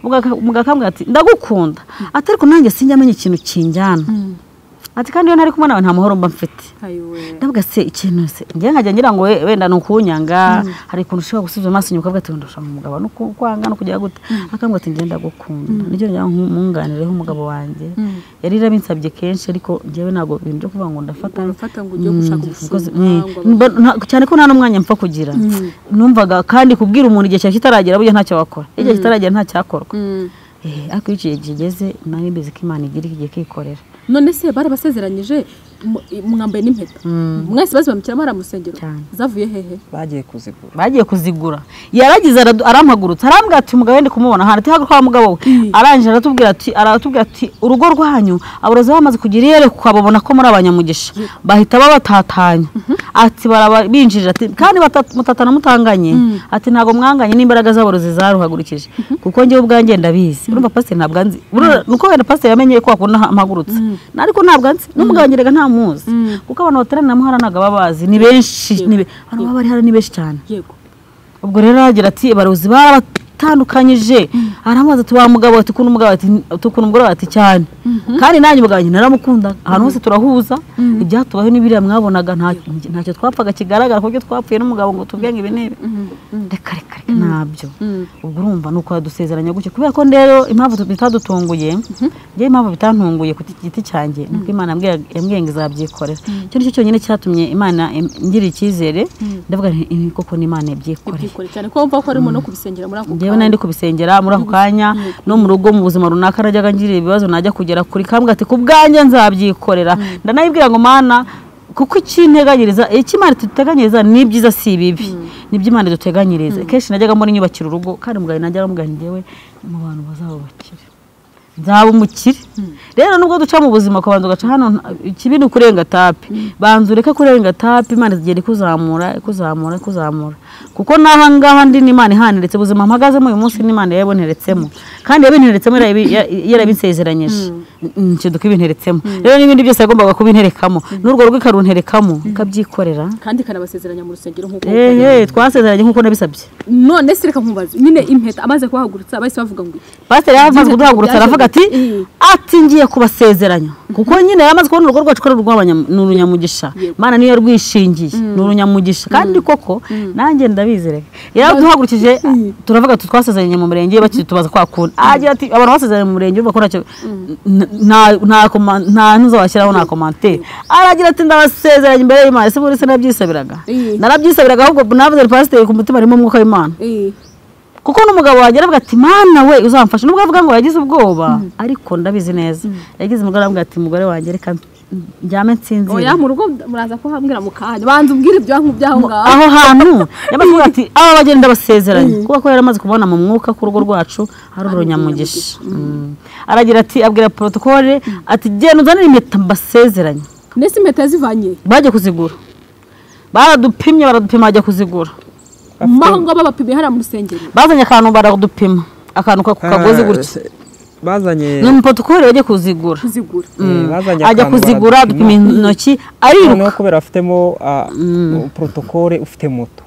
Mugaka- mugakambwira ati ndagukunda ati ariko nanjye sinjya amenya ikintu kinjyana ati kandi iyo ntari kumwe nawe nta mahoro mba mfite ayiwe ndavuga se ikintu se njye nkajya ngira ngo we- wenda ni ukunyanga hari ukuntu ushobora gusubiza amaso inyuma ukavuga ati wenda ushaka umugabo ni uku- kwanga no kujya gute akambwira ati ngenda gukunda nibyo njya nkumwunganireho umugabo wanjye yari yarabinsabye kenshi ariko njyewe ntabwo ibintu byo kuvuga ngo ndafata barafata ngo ujye gushaka umukozi- ubushumba ngo Mm, mba- nta- cyane ko nta n'umwanya mpfa kugira numvaga kandi kubwira umuntu igihe cyawe kitaragera burya ntacyo wakora iyo igihe kitaragera ntacyakorwa Mm. Eh, ariko iyo igihe kigeze nawe mbizi ko imana igira igihe kikorera none se barabasezeranyije mu- mwambaye n'impeta mwese bazibamukiramo ari amusengero Cyane. zavuye hehe bagiye kuzigura bagiye kuzigura yaragize aradu- arampagurutsa arambwira ati umugabo wenda kumubona hano tihaguruka wa mugabo we arangije aratubwira ati aratubwira ati urugo rwanyu abarozi bamaze kugira iyerekwa babona ko muri abanyamugisha bahita babatatanya ati baraba binjirira ati kandi batatu- mutata namutanganye ati ntabwo mwanganye n'imbaraga zabo zizaruhagurukije kuko njyewe ubwanjye ndabizi urumva pasiteri ntabwo anzi Urumva, ni uko wenda pasiteri yamenye ko wakunda ha- mpagurutse ariko ntabwo anzi n'umugabo njye reka ntamuzi kuko abantu bateranira muhara ntabwo baba bazi ni benshi ni be- abantu baba bari hano ni benshi cyane yego ubwo rero aragira ati abarozi barabatandukanyije aramubaza ati wa mugabo ati ukuntu umugabo ati ukuntu umugore ati cyane kandi nanjye umugabo wanjye naramukundaga ahantu hose turahuza ibyatubaho n'ibiriya mwabonaga nta- ntacyo twapfaga kigaragara ku buryo twapfuye n'umugabo ngo tuvuge ngo ibi n'ibi reka reka reka ntabyo ubwo urumva ni uko yadusezeranya gutyo kubera ko rero impamvu tu- bitadutunguye njyewe impamvu bitantunguye ku giti cyanjye ni uko imana yambwiye- yambwiye ngo izabyikorera icyo ni cyo cyonyine cyatumye imana em- ngirira icyizere ndavuga nti "Ibi koko ni imana yabyikoreye ubyikoreye cyane ko wumva ko harimo no kubisengera muri ako njyewe nari ndi kubisengera muri ako kanya no mu rugo mu buzima runaka najyaga ngirira ibibazo najya kugera kuri kambwa ati ku bwanjye nzabyikorera ndanayibwira ngo mana kuko ikinteganyiriza ikimana tuteganyiriza ni ibyiza si ibibi ni ibyo imana iduteganyiriza kenshi najyaga muri nyubakira urugo kandi umugabo najyaga mugana njyewe mu bantu bazaba bakire nzaba umukire rero nubwo duca mu buzima kubanza ugaca hano nta- ikibi ni ukurenga tapi banza ureke kurenga tapi imana igenda ikuzamura ikuzamura ikuzamura kuko n'aha ngaha ndi n'imana ihaneretse ubuzima mpagazemo uyu munsi n'imana yaboneretsemo kandi yabinteretsemo yarabi- ya- yarabinsezeranyije N- ntacyo dukibinteretsemo rero n'ibindi byose yagombaga kubinterekamo n'urwo rugo ikarunterekamo ikabyikorera kandi ikanabasezeranya mu rusengero nk'uko ehe twasezeranye nk'uko nabisabye none se reka nkubaze nyine impeta amaze kuhagurutsa bahise bavuga ngo iki? pasiteri yaramaze Yagize ati, kuduhagurutsa "Byaje aravuga ati gute?" ati ngiye kubasezeranya kuko nyine yaramaze kubona urugo rwacu ko ari urw'abanya- ni urunyamugisha Yego. mana niyo rwishingiye ni urunyamugisha kandi koko nanjye ndabizi reka yaraduhagurukije turavuga ati twasezeranye mu murenge bakitubaza kwa kuntu agira ati abantu basezeranye mu murenge urumva ko ntacyo n- nta- nta koma- nta ntuza washyiraho nta komantere aragira ati ndabasezeranye imbere y'imana ese buri se nabyisabiraga Yego. narabyisabiraga ahubwo navuze pasiteri ku mutima harimo umwuka w'imana Eh, kuko n'umugabo wanjye aravuga ati mana we uzamfasha nubwo avuga ngo yagize ubwoba ariko ndabizi neza yagize umugore aravuga ati mugore wanjye reka njyame nsinzire oya mu rugo muraza kuhambwira mu kanya banza umbwire ibyo byaho ngaho aho hantu yamaze kuvuga ati aba bagenda basezeranye kuko ko yaramaze kubona mu mwuka ko urugo rwacu ari urunyamugisha Mm. aragira ati abwira porotokole ati genda uzanire impeta mbasezeranye nese impeta yazivanye bajya kuzigura baradupimye baradupima bajya kuzigura maho ngo babapimye hariya mu rusengero bazanye akantu baradupima akantu ka- ku kagozi gutya se- bazanye ni umuporotokole wajya kuzigura kuzigura eh, bazanye ajya akantu kuzigura baradupima. adupima intoki ariruka noneho kubera afitemo ah, porotokole ufite moto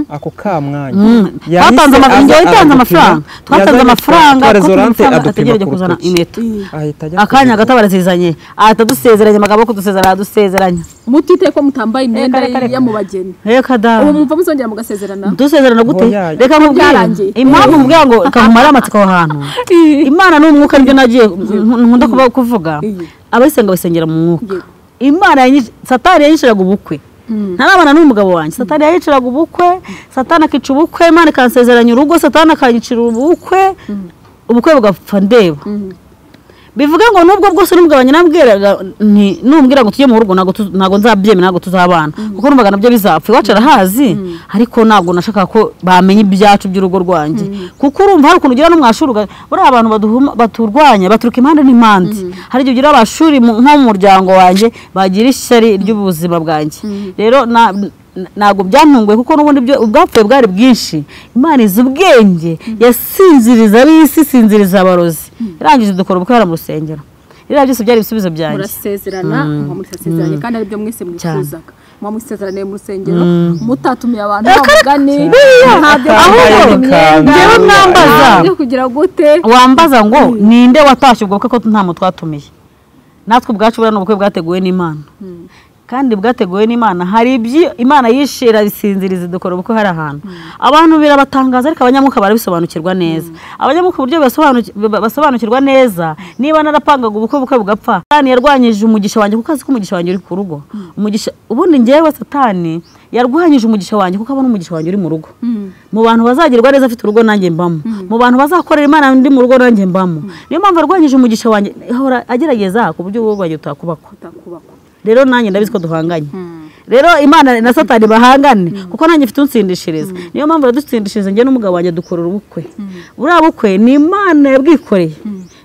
ako ka mwanya yahise twatanze aza amafaranga njyewe itanze aradupima. amafaranga twatanze Yazanye amafaranga twa- twa ko twatanze rezolante amafaranga adupima ategereje ku kuzana rutoki. impeta ahita ajya akanya kureba. gato barazizanye ahita adusezeranya amagambo ko dusezeranya aradusezeranya mutiteye ko mutambaye imyenda reka, reka. y'amubageni rero ubu kadara mumva muzongera mugasezerana dusezerana gute Oya. reka nkubwire Byarangiye. impamvu mubwira ngo reka nkumare amatsiko aho hantu imana ni umwuka nibyo nagiye nkunda kuba- kuvuga Iyo. abayisenga basengera mu mwuka Yego. imana yanyic- satani yayiciraga ubukwe ntarabana n'umugabo wanjye satani yayiciraga ubukwe satani akica ubukwe imana ikansezeranya urugo satani akanyicira ubukwe ubukwe bugapfa ndeba bivuga ngo nubwo bwose n'umugabanye nambwiraga nti numbwira ngo tujye mu rugo ntabwo tu- ntabwo nzabyemera ntabwo tuzabana kuko numvaga nabyo bizapfa iwacu arahazi ariko ntabwo nashakaga ko bamenya ibyacu by'urugo rwanjye kuko urumva hari ukuntu ugira n'umwashuri uga- buriya abantu baduhuma- baturwanya baturuka impande n'impande hari igihe ugira abashuri mu- nko mu muryango wanjye bagira ishyari ry'ubuzima bwanjye rero na- na- ntabwo byantunguye kuko n'ubundi byo- ubwapfuye bwari bwinshi imana izi ubwenge yasinziriza ari isi isinziriza abarozi irangije dukora ubukwe hariya mu rusengero ririya byose byari ibisubizo byanjye murasezerana muba musezeranye kandi aribyo mwese mwifuzaga muba musezeraniye mu rusengero mutatumiye abantu bamugane ntabyo Atambaye ahubwo ikanzu. njyewe mwambaza byo kugira gute wambaza ngo ninde watashye ubwo bukwe ko nta muntu twatumiye natwe ubwacu buriya ni ubukwe bwateguwe n'imana kandi bwateguwe n'imana hari ibyo imana yishe irabisinziriza dukora ubukwe hari ahantu abantu birabatangaza ariko abanyamwuka barabisobanukirwa neza abanyamwuka uburyo basobanuki- ba- basobanukirwa neza niba narapangaga ubukwe bukwe bugapfa satani yarwanyije umugisha wanjye kuko azi ko umugisha wanjye uri ku rugo umugisha ubundi njyewe satani yarwanyije umugisha wanjye kuko abona umugisha wanjye uri mu rugo mu bantu bazagirwa neza afite urugo nanjye mbamo mu bantu bazakorera imana ndi mu rugo nanjye mbamo niyo mpamvu arwanyije umugisha wanjye ahora agerageza ku buryo urugo rwanjye rutakubakwa utakubakwa rero nanjye ndabizi ko duhanganye rero imana na satani bahangane kuko nanjye mfite unsindishiriza niyo mpamvu iradusindishiriza njye n'umugabo wanjye dukora ubukwe buriya bukwe ni imana yabwikoreye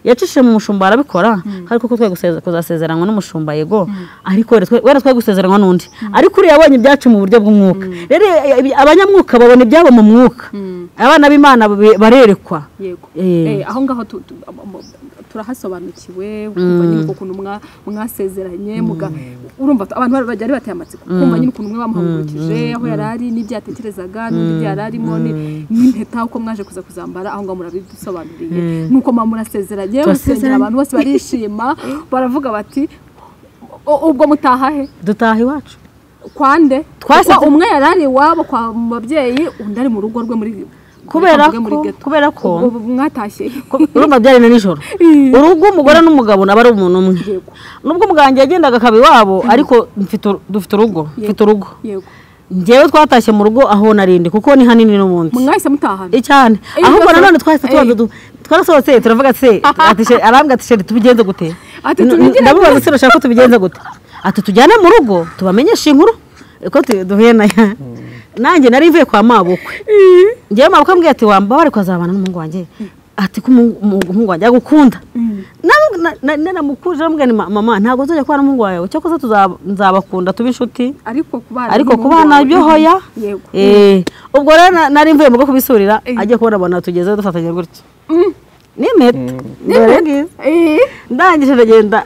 yacishije mu mushumba arabikora ariko ko twari guseze- kuzasezeranwa n'umushumba yego ariko rero twe- wenda twari gusezeranwa n'undi ariko uriya yabonye ibyacu mu buryo bw'umwuka rero eh, eh, abanyamwuka babona ibyabo mu mwuka abana b'imana be- barerekwa yego Eh. Eh, aho ngaho tu- tu- am- am- turahasobanukiwe ukumva nyine ukuntu mwa- mwasezeranye muga- urumva abantu bari bajya ari bateye amatsiko kumva nyine ukuntu mwe bamuhagurukije aho yari ari n'ibyo yatekerezaga n'undi ibyo yari arimo ni- n'impeta uko mwaje kuza kuzambara aho ngaho murabidusobanuriye nuko mwa murasezeranye musengera abantu bose barishima baravuga bati "U- ubwo mutaha he dutaha iwacu kwande Twasetse- kuko umwe yari ari iwabo kwa babyeyi undi ari mu rugo rwe muri kubera muri ko ghetto. kubera ko Ubwo mwatashye ko- urumva byari na nijoro urugo umugore n'umugabo naba ari umuntu umwe Yego. nubwo umuganga yagendaga akaba iwabo ariko mfite uru- dufite urugo mfite urugo yego njyewe twatashye mu rugo aho narindi kuko ni hanini n'ubundi mwahise mutahana cyane Eh, ahubwo twasora- nanone twahise tubanza eh. du- twarasohotse turavuga se ati she- arambwira ati sheri tubigenze gute Ati, N- tubigire ndamubaza se urashaka ko tubigenze gute ati tujyane mu rugo tubamenyeshe inkuru ko tu- duhuye nayo nanjye nari mvuye kwa mabukwe njyewe mabukwe ambwiye ati wamba bari kuzabana n'umuhungu wanjye ati ko umu- umu- umuhungu wanjye agukunda Na- na- na- naramukuje aramubwira nti "Ma- mama ntabwo nzajya kubana n'umuhungu wawe cyakoze tuzaba- nzabakunda tube inshuti ariko kubana ariko n'umuhungu ku bana wawe- byo hoya yego Eh, ubwo rero na- nari mvuye mu bwo kubisurira Eh. ajya kubona abona tugeze dufatanya gutyo ni impeta Dore ngizo. Eh, ndangije ndagenda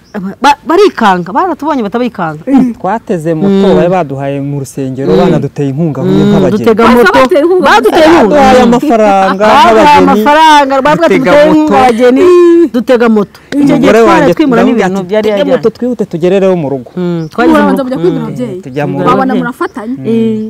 ba- barikanga baratubonye batabikanga twateze moto bari baduhaye mu rusengero banaduteye inkunga huye Mm, nk'abageni dutega Basa moto bateye inkunga baduteye baduhaye inkunga amafaranga baduhaye nk'abageni amafaranga bavuga ati dutega duteye inkunga moto. abageni dutega moto icyo gihe umugore twari wanjye twimura ndamubwira n'ibintu ati, byari "Tujye yajyanye moto twihute tugerereyo mu rugo Mm, twageze mu murabanza rugo mujya kwibwira ababyeyi tujya mu rugo babona murafatanye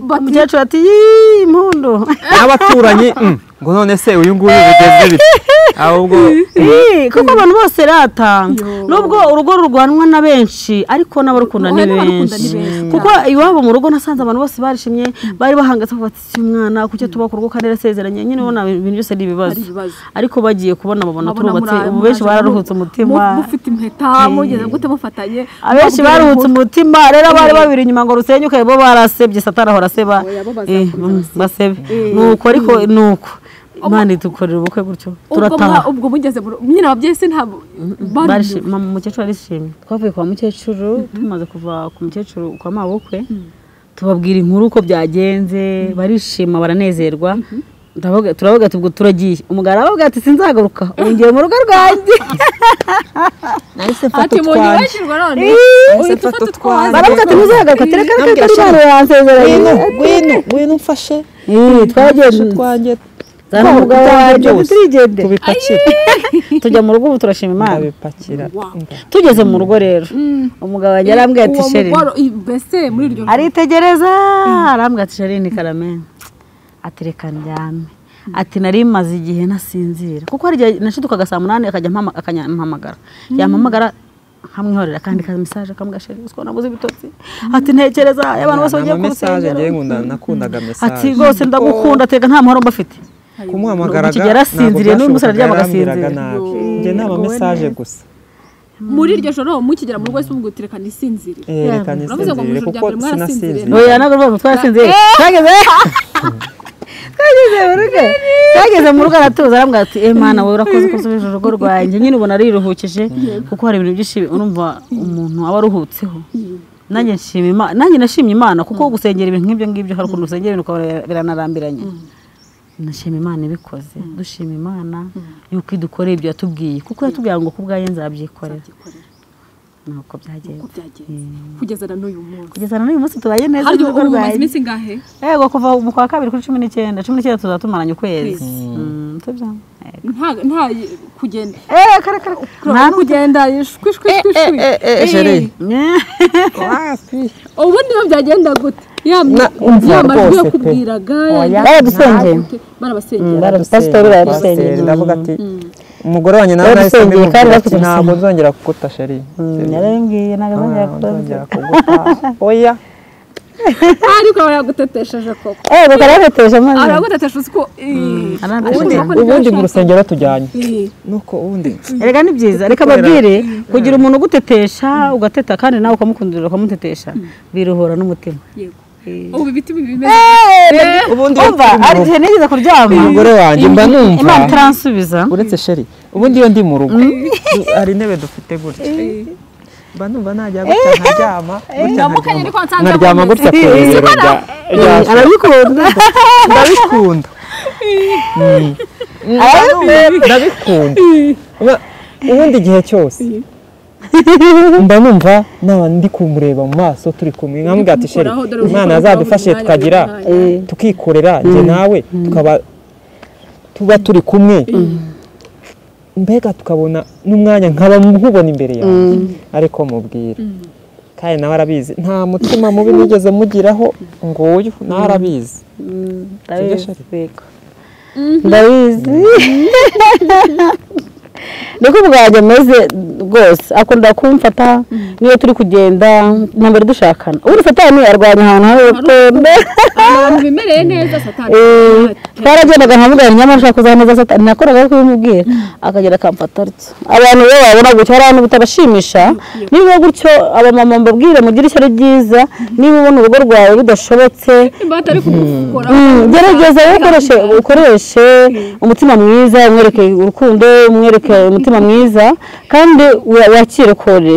Bati- umukecuru ati "Yii, impundu n'abaturanyi mm, ngo none se uyu nguyu bigeze bite ahubwo Ii, kuko abantu bose ratanga Yo. nubwo urugo rurwanwa na benshi ariko n'abarukunda ni Oya, n'abarukunda ni benshi benshi. kuko iwabo mu rugo nasanze abantu bose barishimye bari bahangase bati si umwana kuki tuba ku rugo kandi yarasezeranye nyine ubona ibintu byose ni ibibazo Ari ibibazo. ariko bagiye kubona babona babona turubatse muri- ubu benshi muraje bararuhutse mu- umutima mu- mufite impeta mugeze gute mufatanye abenshi mubabwira baruhutse inkuru. umutima rero abari babiri inyuma ngo rusenyuke bo barasebye satani ahora aseba Oya, bo Eh, bazakomeza mm, basebe Eh. nuko ariko nuko imana idukorera ubukwe gutyo ubwo mwa- turataha ubwo mugeze mu rugo nyine ababyeyi se ntabwo Barishi- mama umukecuru arishimye twavuye kwa mukecuru tumaze kuva ku mukecuru kwa mabukwe tubabwira inkuru uko byagenze barishima baranezerwa Ndavuga- turavuga ati ubwo turagiye umugabo aravuga ati sinzagaruka ubu ngiye mu rugo rwanjye nahise mfata ati mu utwanjye nyibagirwa none nahise uhita mfata ufata utwanjye baravuga ati ntuzagaruka tereka reka reka rero yansezeranye ngwino ngwino ngwino umfashe Eh, mfashe twaragiye utwanjye zana umugabo wanjye byose. turigende tubipakire tujya mu rugo ubu turashima imana tubipakira tugeze mu rugo rero umugabo wanjye arambwira ati uwo sheri mugore i- mbese muri iryo joro aritegereza arambwira ati sheri ni karameni ati reka ndyame ati nari maze igihe nasinzira kuko hari igihe nashidukaga saa munani akajya mpama- akanyampamagara yampamagara nkamwihorera akandika mesaje akambwira sheri uziko nabuze ibitotsi ati ntekereza abantu bose bagiye ku mesaje rusengero ngewe ngunda nakundaga mesaje ati rwose ndagukunda atega nta muhoro mba afite kumuhamagaraga Ubu yarasinziriye, n'uyu musore aryama agasinzira. yarambwiraga nabi njye nta mesaje gusa muri iryo joro mukigera mu rugo se ubwo tireka nisinzire yerekanye Uravuze ngo mu isinziriye ijoro kuko rya mbere sinasinziriye oya ntabwo rwose twarasinze twageze twageze mu rugo twageze mu rugo aratuza arambwira ati eh mwana wowe urakoze ko usubije urugo rwanjye nyine ubona ariruhukije kuko hari ibintu byinshi urumva umuntu aba aruhutseho nanjye nshima Imana nanjye nashimye Imana kuko gusengera ibintu nk'ibyo ngibyo hari ukuntu usengera ibintu ukaba biranarambiranye nashima Imana ibikoze dushima Imana yuko idukoreye ibyo yatubwiye kuko yatubwiye ngo ku bwayo nzabyikorera nuko byagenze uko byagenze kugeza na n'uyu munsi kugeza na n'uyu munsi tubaye neza hari mu rugo ubu maze rwanjye. iminsi ingahe yego kuva mu kwa kabiri kuri cumi n'icyenda cumi n'icyenda tuzaba tumaranye ukwezi Mm, sibyo? Yego. nta nta kugenda Eh, kare kare Nta kugenda ishwi ishwi ishwi ishwi jereye Namwe- ubundi biba byagenda gute ya Na- umva ya majwi rwose pe. yakubwiraga Oya. Baradusengeye. barabasengera Pasiteri baradusengeye. barusengera ndavuga ati umugore wanjye nawe nahise Barusengeye kandi ndimubwira ati batugusengeye. ntabwo nzongera kuguta sheri Mm, yarambwiye ntabwo azongera ntabwo kubaza nzongera kuguta oya ariko aba yagutetesheje koko eh reka rero amazi aragutetesha usiko ubundi ubundi mu rusengero tujyanye nuko ubundi erega ni byiza reka babwire kugira umuntu ugutetesha ugateta kandi nawe ukamukundira ukamutetesha biruhura n'umutima yego ubu ibiti biba bimeze ubundi umva uretse ari mu igihe nigeze kuryama umugore wanjye mba numva imana itansubiza uretse sheri ubundi iyo ndi mu rugo hari intebe dufite gutya mba numva najya gutya nkaryama gutya ndamukanye nkaryama ariko nsanze nkaryama akomeza. gutya ku bibero bya bya arabikunda ndabikunda Mm. ndabikunda Ubu- ubundi igihe cyose mba numva naba ndi kumureba mu maso turi kumwe nkambwira ati sheri Kumukoraho, dore imana uzikora azadufashe ubwabo tukagira ubwabo ubwabo. tukikorera njye nawe tukaba tuba turi kumwe mbega tukabona n'umwanya nkaba nkubona imbere yawe ariko mubwira kandi nawe arabizi nta mutima mubi nigeze mugiraho nguyu nawe arabizi ndabizi yego. ndabizi niko bwanjye ameze rwose akunda kumfata niyo turi kugenda na mbere dushakana ubundi satani arwanya ahantu hari urukundo abantu bimereye neza satani Eh, twaragendaga nkamubwira nyamara ushaka kuzaba neza satani nakoraga kubimubwira akagera akamfata atyo abantu rero babona gutya hari abantu bitabashimisha niba gutyo abamama mbabwire mugire ishyari ryiza niba ubona urugo rwawe rudashobotse imbata ari kumukora Mm, gerageza ukoreshe ukoreshe umutima mwiza umwereke urukundo umwereke umutima mwiza kandi wa- wakire kore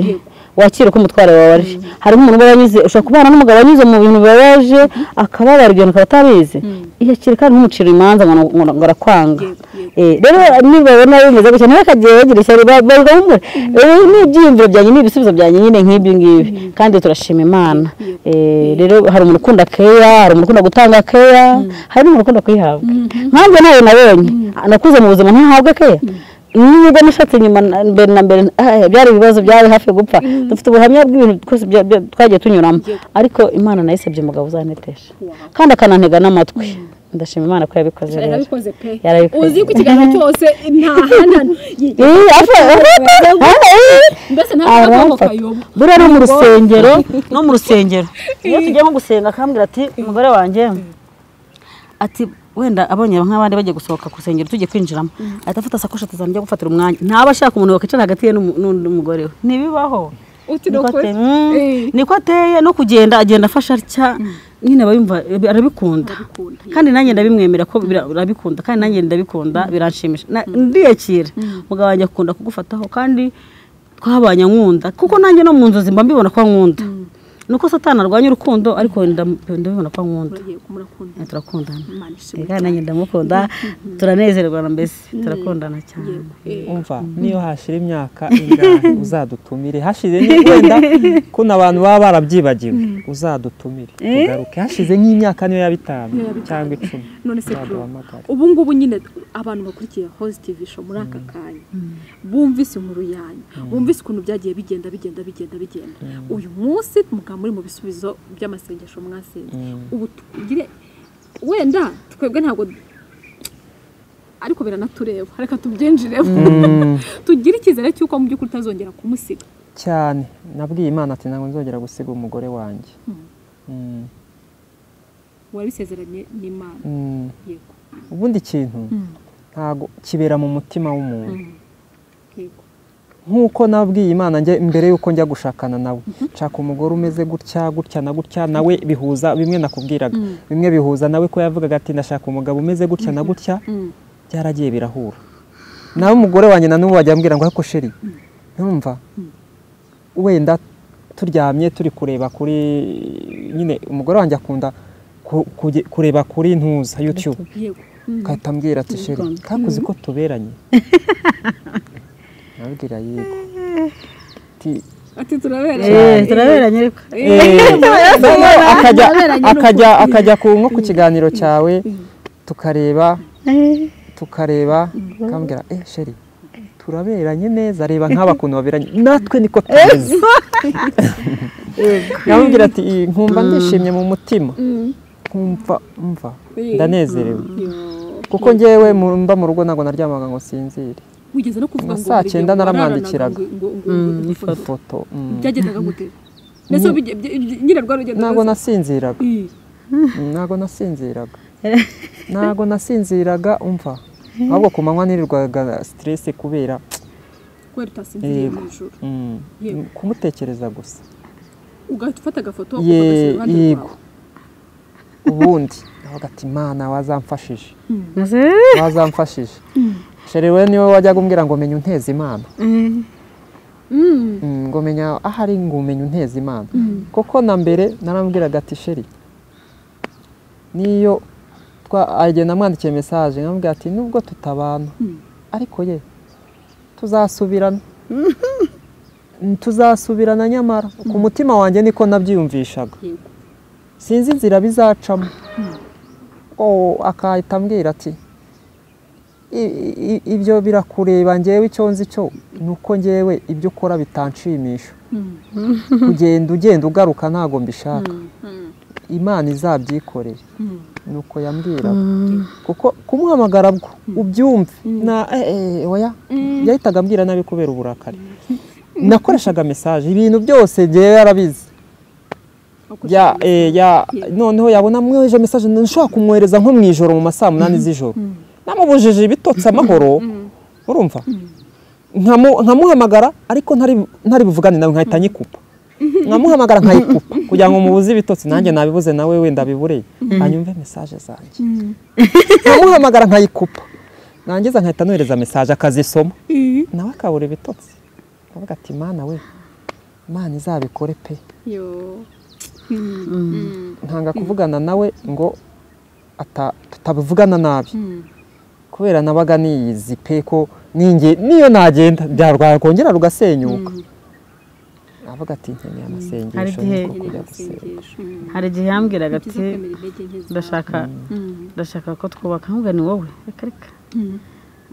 wakire ko umutwaro wawe ari harimo umuntu uba yanyuze ushobora kubana n'umugabo wanyuze mu bintu bibabaje akababara ibyo bintu akaba atabizi yakire kandi ntumucire imanza ngo ngo- ngo arakwanga Eh, rero nibabona bimeze gutya nawe akagiye bagira ishyari ba- bakamubwira "Eh, ni ibyiyumviro byanjye ni ibisubizo byanjye nyine nk'ibyo ngibi kandi turashima imana Eh, rero hari umuntu ukunda keya hari umuntu ukunda gutanga keya hari n'umuntu ukunda kuyihabwa nkanjye nawe nabonye nakuze mu buzima ntahabwe keya nubwo nashatse nyuma na- mbere na mbere ah, byari ibibazo byari hafi gupfa dufite ubuhamya bw'ibintu twose bya- bya- twagiye tunyuramo ariko imana nayisabye umugabo uzanetesha kandi akanantega n'amatwi ndashima imana ko yabikoze rero yarabikoze pe Yarabikoze. uzi ko ikiganiro cyose nta hanana y- Ih, apfa. mbese nta Aramfata. hanana kayoba buriya no mu rusengero no mu rusengero iyo tugiye nko gusenga akambwira ati umugore wanjye ati wenda abonye nk'abandi bagiye gusohoka ku rusengero tugiye kwinjiramo ahita afata sakoshi atazamujya gufatira umwanya ntaba ashaka umuntu wakwicara hagati ye n'umu- n'undi mugore we ntibibaho niko utirokore ateye, mm, niko ateye no kugenda agenda afasha atya nyine aba yumva arabikunda kandi nanjye ndabimwemera ko bira- arabikunda kandi nanjye ndabikunda biranshimisha Na- ndiyakira umugabo wanjye akunda kugufataho kandi twabanye nkunda kuko nanjye no mu nzozi mba mbibona ko nkunda nuko satani arwanya urukundo ariko ndam- ndabibona ko nkunda murakunda Eh, turakundana Imana ishimwe Eh, kandi nanjye ndamukunda turanezerwa na mbese turakundana cyane umva niyo hashira imyaka ingahe uzadutumire hashize ni- wenda kuno abantu baba barabyibagiwe uzadutumire tugaruke hashize nk'imyaka niyo ya bitanu cyangwa icumi none se bro uzaduhamagare ubu ngubu nyine abantu bakurikiye host tv show muri aka kanya bumvise inkuru yanyu bumvise ukuntu byagiye bigenda bigenda bigenda bigenda uyu munsi mukaba muri mu bisubizo by'amasengesho mwasenze ubu tugire wenda twebwe ntabwo ariko biranatureba reka tubyinjiremo Mm, tugire icyizere cy'uko mu by'ukuri utazongera kumusiga cyane nabwiye imana ati ntabwo nzongera gusiga umugore wanjye Mm, wabisezeranye n'imana mm. yego ubundi ikintu ntabwo kibera mu mutima w'umuntu yego nk'uko nabwiye imana njye mbere y'uko njya gushakana nawe nshaka umugore umeze gutya gutya na gutya nawe bihuza bimwe nakubwiraga bimwe bihuza nawe ko yavugaga ati ndashaka umugabo umeze gutya na gutya byaragiye birahura nawe umugore wanjye na n'ubu wajya ambwira ngo ariko sheri numva wenda turyamye turi kureba kuri nyine umugore wanjye akunda ku- kujye- kureba kuri ntuza yutube yego Kahita ambwira ati sheri kakuzi ko tuberanye nabwira yego ati ati turabereye Eh, turaberanye ariko "Eh, akajya akajya akajya ku nko ku kiganiro cyawe tukareba tukareba akambwira eh sheri turaberanye neza reba nk'aba kuntu baberanye natwe niko tubizi yamubwira ati "Eh, nkumva ndishimye mu mutima nkumva mva ndanezerewe Yo. kuko njyewe mu- mba mu rugo ntabwo naryamaga ngo sinzire wigeze no kuvuga Nka ngo saa buri gihe cyenda ngo wararanaga naramwandikiraga. ngo- ngo- ngo- ngo- ngo- ifoto mm. byagendaga gute mbese bige- bye- bye- nyine rwa rugendo ntabwo rwiza. nasinziraga Ih, Mm, ntabwo nasinziraga ntabwo nasinziraga umva ahubwo ku manywa nirirwaga stress kubera kubera utasinziriye Yego. mu ijoro mm, Yego. kumutekereza gusa ugahita ufata agafoto Ye- ugashyira iruhande yego. rwawe ubundi navuga ati imana wazamfashije wazamfashije sherewe niwe wajyaga umbwira ngo menya unteza imana Mm, ngo menya aho ari ngo umenya unteza imana kuko na mbere narambwiraga ati sheri niyo agenda amwandikiye mesaje nkamubwira ati nubwo tutabana ariko ye tuzasubirana Mm, tuzasubirana nyamara ku mutima wanjye niko nabyiyumvishaga Yego. sinzi inzira bizacamo Oh, akahita ambwira ati i- i- ibyo birakureba ngewe icyo nzi cyo ni uko ngewe ibyo ukora bitanshimisha kugenda ugenda ugaruka ntabwo mbishaka imana izabyikorera ni uko yambwiraga kuko kumuhamagara bwo ubyumve na eh, eh, oya yahitaga ambwira nabi kubera uburakari nakoreshaga mesaje ibintu byose ngewe yarabizi ya eh, ya noneho yabona mwoheje message nshobora kumwohereza nko mu ijoro mu masaa munani z'ijoro namubujije ibitotsi amahoro urumva nkamu- nkamuhamagara ariko ntari ntari buvugane nawe nkahita nyikupa nkamuhamagara nkayikupa kugira ngo mubuze ibitotsi nanjye nabibuze nawe wenda bibureye hanyumve message zanjye nkamuhamagara nkayikupa nangiza nkahita nohereza message akazisoma nawe akabura ibitotsi akavuga ati mana we imana izabikore pe yo ntanga kuvugana nawe ngo ata- tutabivugana nabi kubera nabaga niyizi pe ko ninge niyo nagenda byarwara kongera rugasenyuka avuga ati nkeneye Hari amasengesho igihe- niko kujya gusenga amasengesho hari igihe yambwiraga byiza ati kwemera intege nke zawe. ndashaka Mm. ndashaka ko twubaka nubwo ni wowe reka reka Mm.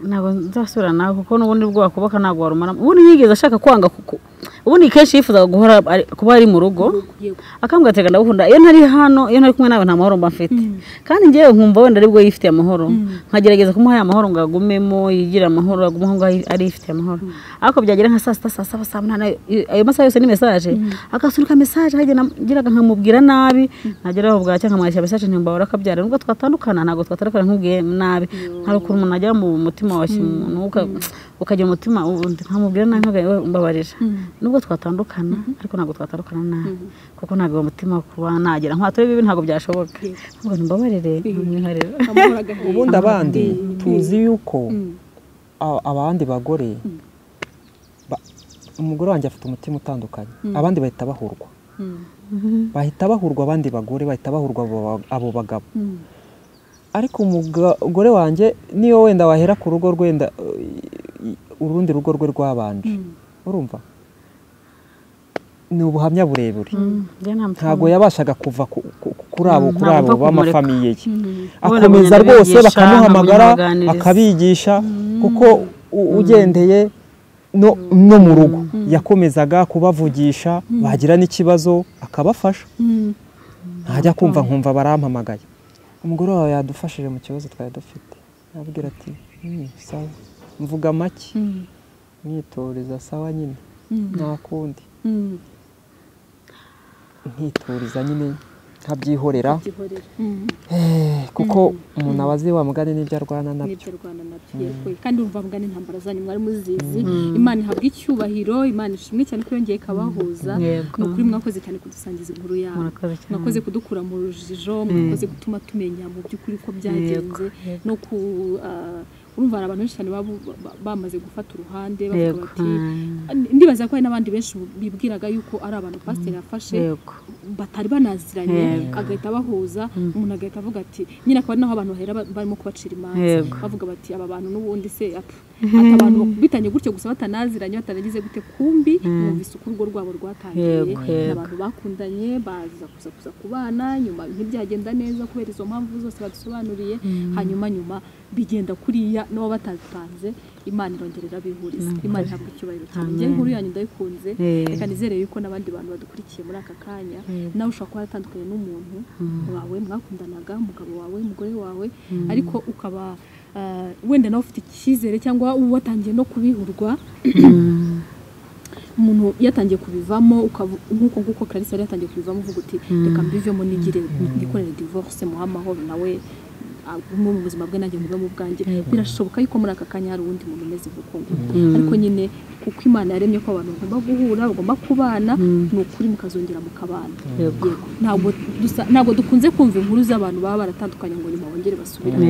ntabwo nzasubira nawe kuko n'ubundi bwo wakubaka ntabwo warumara ubundi yigeze ashaka kwanga kuko ubundi kenshi yifuzaga guhora ari- kuba ari mu rugo Yego. akambwira ati reka ndagukunda iyo ntari hano iyo ntari kumwe nawe nta mahoro mba mfite kandi ngewe nkumva wenda aribwo yifitiye amahoro nkagerageza kumuha ya mahoro ngo agumemo yigire amahoro agume aho ngaho ari yifitiye amahoro ariko byagera nka saa sita saa saba saa munani ayo- ayo masaha yose ni mesaje agasunika mesaje nkageraga nkamubwira nabi nageraho bwacya nkamwandikira mesaje ntimbabura akabyara nubwo twatandukana ntabwo twatandukana nkubwiye nabi hari ukuntu umuntu ajya mu mutima wa kimuntu uka- ukajya mu mutima undi nkamubwira nabi nkaga "Yewe, umbabarira nubwo twatandukana ariko ntabwo twatandukana nabi kuko ntabwo uwo mutima kuba nagera nkwatoye bibi ntabwo byashoboka nubwo nimbabarire nkamwiharira amahoro agahinda ubundi abandi tuzi yuko a- abandi bagore ba- umugore wanjye afite umutima utandukanye abandi bahita bahurwa bahita bahurwa abandi bagore bahita bahurwa abo ba- abo bagabo ariko umugore wanjye niyo wenda wahera ku rugo rwenda eh, i- urundi rugo rwe rwabanje urumva ni ubuhamya burebure njye nta mutima ntabwo yabashaga kuva ku- ku- ku- kuri abo Mm, kuri ntabwo abo upfa kumureka. b'amafamiye ye Ubona akomeza abanyarwanda rwose bigisha, bakamuhamagara bakamuganiriza. akabigisha kuko u- ugendeye no no mu rugo yakomezaga kubavugisha bagira n'ikibazo akabafasha ntajya kumva nkumva barampamagaye umugore wawe yadufashije mu kibazo twari dufite abwira ati "Mm, sawa mvuga make mwitoreza sawa nyine nta kundi nkituriza nyine nkabyihorera gihorera Eh, kuko umuntu aba azi wa mugani n'ibyo arwana nabyo n'ibyo rwanda nabyo yego kandi urumva mugana intambara zanyu mwari muzizi imana ihabwa icyubahiro imana ishimwe cyane ko yongeye ikabahuza Yego. ni ukuri mwakoze cyane kudusangiza inkuru yabo Murakoze cyane. mwakoze kudukura mu rujijo mwakoze gutuma tumenya mu by'ukuri ko byagenze no ku ah, urumva hari abantu benshi cyane baba ba- bamaze gufata uruhande bavuga Yego. bati ndibaza ko hari n'abandi benshi bibwiraga yuko ari abantu pasiteri yafashe yego batari banaziranye agahita abahuza umuntu agahita avuga ati nyine akaba ari naho abantu bahera ba- barimo kubacira imanza Yego. bavuga bati aba bantu n'ubundi se ati abantu bitanye gutyo gusa batanaziranye bataragize gute kumbi numvise uko urugo rwabo rwatangiye Yego, ni yego. abantu bakundanye baza kuza kuza kubana nyuma ntibyagenda neza kubera izo mpamvu zose badusobanuriye hanyuma nyuma bigenda kuriya n'uwo batabipanze imana irongera irabihuriza imana ihabwa icyubahiro cyane njye inkuru yanyu ndayikunze Eh. reka nizere yuko n'abandi bantu badukurikiye muri aka kanya nawe ushobora kuba waratandukanye n'umuntu wawe mwakundanaga umugabo wawe umugore wawe ariko ukaba ah, wenda nawe ufite icyizere cyangwa uba watangiye no kubihurwa umuntu yatangiye kubivamo ukavu- nk'uko nguko Clarisse yari yatangiye kubivamo uvuga uti reka mbivemo nigire ndikorere divorce muha amahoro nawe mu buzima bwe nanjye mu bwanjye birashoboka yuko muri aka kanya hari uwundi muntu umeze uko nguko ariko nyine kuko imana yaremye ko abantu bagomba guhura bagomba kubana ni ukuri mukazongera mukabana ntabwo dusa- ntabwo dukunze kumva inkuru z'abantu baba baratandukanye ngo nyuma bongere basubirane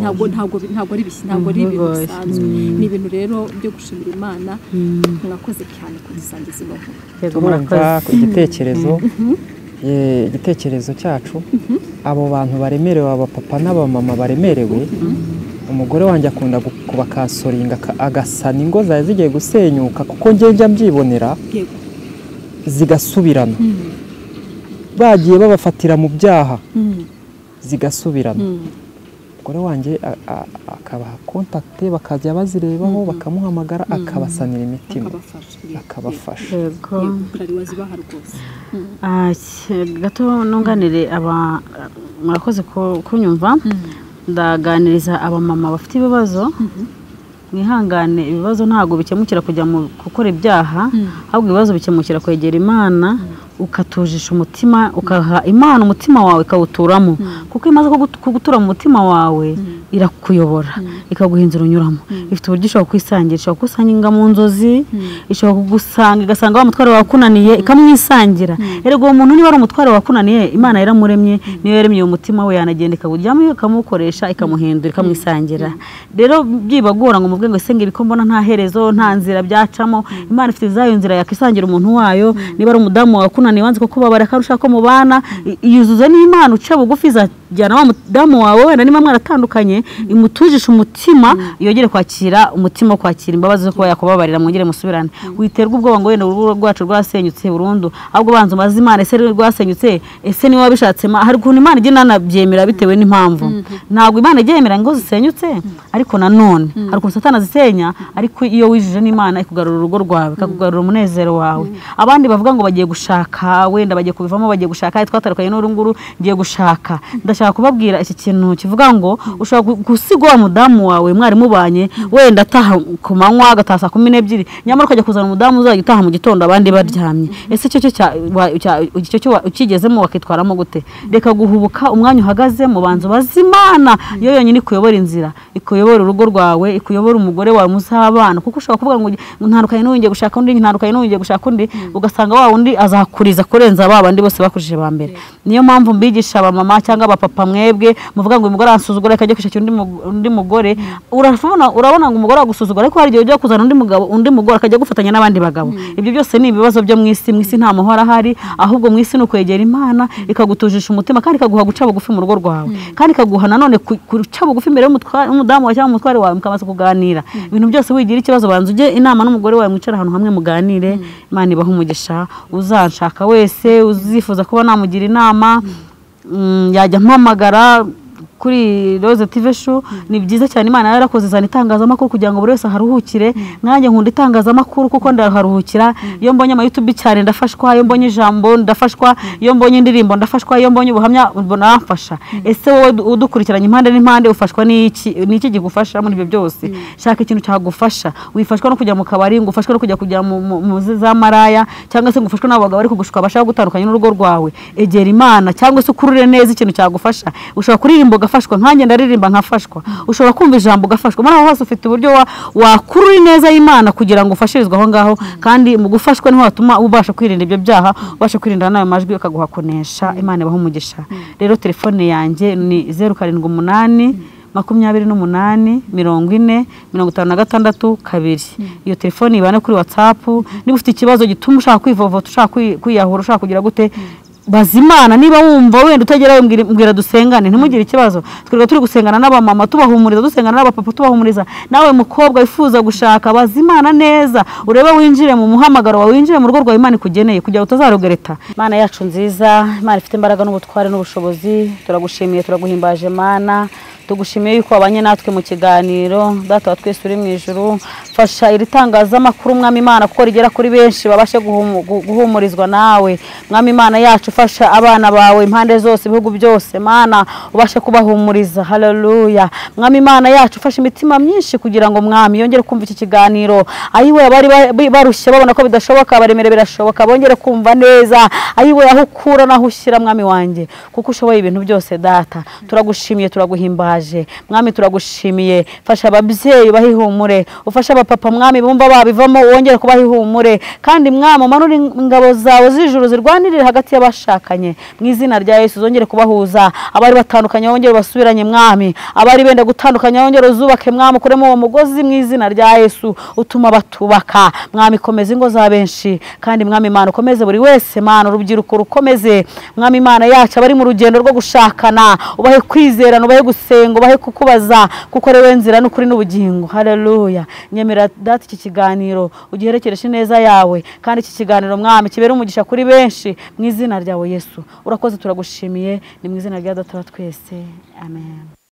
ntabwo ntabwo ntabwo ari bisi ntabwo ari ibintu bisanzwe ni ibintu rero byo gushimira imana mwakoze cyane kudusangiza ino nkuru turumva ku igitekerezo eh, igitekerezo cyacu abo bantu baremerewe abapapa n'abamama baremerewe umugore wanjye akunda gu- kubakasoringa aka- agasana ingo zari zigiye gusenyuka kuko njye njya mbyibonera yego zigasubirana Mhm. bagiye babafatira mu byaha Mhm. zigasubirana Mhm. umugore wanjye a- a- akabaha kontakite bakajya bazirebaho bakamuhamagara akabasanira imitima akabafasha yego akabafasha yego kurari wazibaha rwose Ah, ki- gato nunganire aba murakoze ku- kunyumva ndaganiriza abamama bafite ibibazo mwihangane ibibazo ntabwo bikemukira kujya mu gukora ibyaha ahubwo ibibazo bikemukira kwegera imana ukatujisha umutima ukaha imana umutima wawe ikawuturamo kuko iyo imaze kugu- kugutura mu mutima wawe irakuyobora ikaguha inzira unyuramo ifite uburyo ishobora kwisangira ishobora kugusanga mu nzozi ishobora kugusanga igasanga wa mutwaro wakunaniye ikamwisangira erega uwo muntu niba ari umutwaro wakunaniye imana yaramuremye niyo yaremye uwo mutima we yanagenda ikawujyamo ikamukoresha ikamuhindura ikamwisangira rero byibagora ngo muvuge ngo ese ngo ibikombo nta herezo nta nzira byacamo imana ifite zayo nzira yakwisangira umuntu wayo niba ari umudamu wakunaniye wanze ko kubabara akarusha ko mubana i- iyuzuza n'imana uca bugufi izajyana wa mudamu wawe wenda niba mwaratandukanye imutujishe umutima yongere kwakira umutima wo kwakira imbabazi zo kuba yakubabarira mwongere musubirane witerwa ubwoba ngo wenda urugo rwacu rwasenyutse burundu ahubwo banza umaze imana ese rero rwasenyutse ese niba wabishatse ma- hari ukuntu imana igenda inanabyemera bitewe n'impamvu ntabwo imana ijya yemera ngo zisenyutse ariko nanone hari ukuntu satana zisenya ariko iyo wijije n'imana ikugarura urugo rwawe ikakugarura umunezero wawe abandi bavuga ngo bagiye gushaka wenda bagiye kubivamo bagiye gushaka "Hey, twatandukanye n'uru nguru ngiye gushaka ndashaka kubabwira iki kintu kivuga ngo ushobora gu- gusiga wa mudamu wawe mwari mubanye wenda ataha ku manywa agataha saa kumi n'ebyiri nyamara ukajya kuzana umudamu uzajya utaha mu gitondo abandi baryamye ese icyo cyo cya- wa- cya- icyo cyo wa- ukigezemo wakitwaramo gute reka guhubuka umwanya uhagazemo banza ubaze imana yo yonyine ikuyobora inzira ikuyobora urugo rwawe ikuyobora umugore wawe muzabana kuko ushobora kuvuga ngo ntandukanye n'uwo ngiye gushaka undi ntandukanye n'uwo ngiye gushaka undi ugasanga wa wundi azakuriza kurenza ba bandi bose bakurije ba mbere niyo mpamvu mbigisha abamama cyangwa abapapa mwebwe muvuga ngo uyu mugore aransuzugura reka ajye kwishakira undi mu- undi mugore urabona urabona ngo umugore agusuzugura ariko hari igihe ujya kuzana undi mugabo undi mugore akajya gufatanya n'abandi bagabo ibyo byose ni ibibazo byo mu isi mu isi nta mahoro ahari ahubwo mu isi ni ukwegera imana ikagutujisha umutima kandi ikaguha guca bugufi mu rugo rwawe kandi ikaguha nanone ku- guca bugufi imbere y'umutwa- y'umudamu wawe cyangwa umutware wawe mukabanza kuganira ibintu byose wigira ikibazo banza ujye inama n'umugore wawe mwicara ahantu hamwe muganire imana ibahe umugisha uzanshaka wese uzifuza kuba namugira inama mm, yajya ampamagara kuri Rose TV show ni byiza cyane Imana yarakoze izana itangazamakuru kugira ngo buri wese aharuhukire nanjye nkunda itangazamakuru kuko ndaharuhukira iyo mbonye ama YouTube cyane ndafashwa iyo mbonye ijambo ndafashwa iyo mbonye indirimbo ndafashwa iyo mbonye ubuhamya mbona nafasha ese wowe du- udukurikiranye impande n'impande ufashwa n'iki n'iki gigufasha muri ibyo byose shaka ikintu cyagufasha wifashwa no kujya mu kabari ngo ufashwe no kujya kujya mu mu- mu zi- za maraya cyangwa se ngo ufashwe n'abagabo bari kugushuka bashaka gutandukanya n'urugo rwawe egera Imana cyangwa se ukurure neza ikintu cyagufasha ushobora kuririmba ugafashwa nkanjye ndaririmba nkafashwa ushobora kumva ijambo ugafashwa muri aho hose ufite uburyo wa- wakurura ineza y'Imana kugira ngo ufashirizwe aho ngaho kandi mu gufashwa niho hatuma ubasha kwirinda ibyo byaha ubasha kwirinda n'ayo majwi ukaguha kunesha Imana ibaha umugisha rero telefone yanjye ni zeru karindwi umunani makumyabiri n'umunani mirongo ine mirongo itanu na gatandatu kabiri iyo telefone ibane kuri watsapu niba ufite ikibazo gituma ushaka kwivovota ushaka kwi- kwiyahura ushaka kugira gute baza imana niba wumva wenda utagerayo mbwira- mbwira dusengane ntimugire ikibazo twirirwa turi gusengana n'abamama tubahumuriza dusengana n'abapapa tubahumuriza nawe mukobwa wifuza gushaka baza imana neza urebe winjire mu muhamagaro wawe winjire mu rugo rwawe imana ikugeneye kugira ngo utazarogereta imana yacu nziza imana ifite imbaraga n'ubutware n'ubushobozi turagushimiye turaguhimbaje mana tugushimiye yuko wabanye natwe mu kiganiro data wa twese uri mu ijuru fasha iri tangazamakuru mwami imana kuko rigera kuri benshi babashe guhumu- gu- guhumurizwa nawe mwami imana yacu fasha abana bawe impande zose ibihugu byose mana ubashe kubahumuriza haleluya mwami imana yacu fasha imitima myinshi kugira ngo mwami yongere kumva iki kiganiro ayiwe abari ba- bi- barushye babona ko bidashoboka baremere birashoboka bongere kumva neza ayiwe aho ukura n'aho ushyira mwami wanjye kuko ushoboye ibintu byose data turagushimiye turaguhimbaje mwami turagushimiye fasha ababyeyi bahihumure ufashe abapapa mwami bumva babivamo wongere kubahihumure kandi mwami umanure ingabo zawe z'ijuru zirwanirire hagati y'abashakanye mu izina rya yesu zongere kubahuza abari batandukanye wongere basubiranye mwami abari benda gutandukanya wongere uzubake mwami ukuremo uwo mugozi mu izina rya yesu utuma batubaka mwami komeza ingo za benshi kandi mwami imana ukomeze buri wese mana urubyiruko rukomeze mwami imana yacu abari mu rugendo rwo gushakana ubahe kwizerana ubahe gusenga ubahe kukubaza kuko ari wowe nzira n'ukuri n'ubugingo haleluya nyemera data iki kiganiro ugiherekereshe neza yawe kandi iki kiganiro mwami kibere umugisha kuri benshi mu izina ryawe yesu urakoze turagushimiye ni mu izina rya data wa twese amen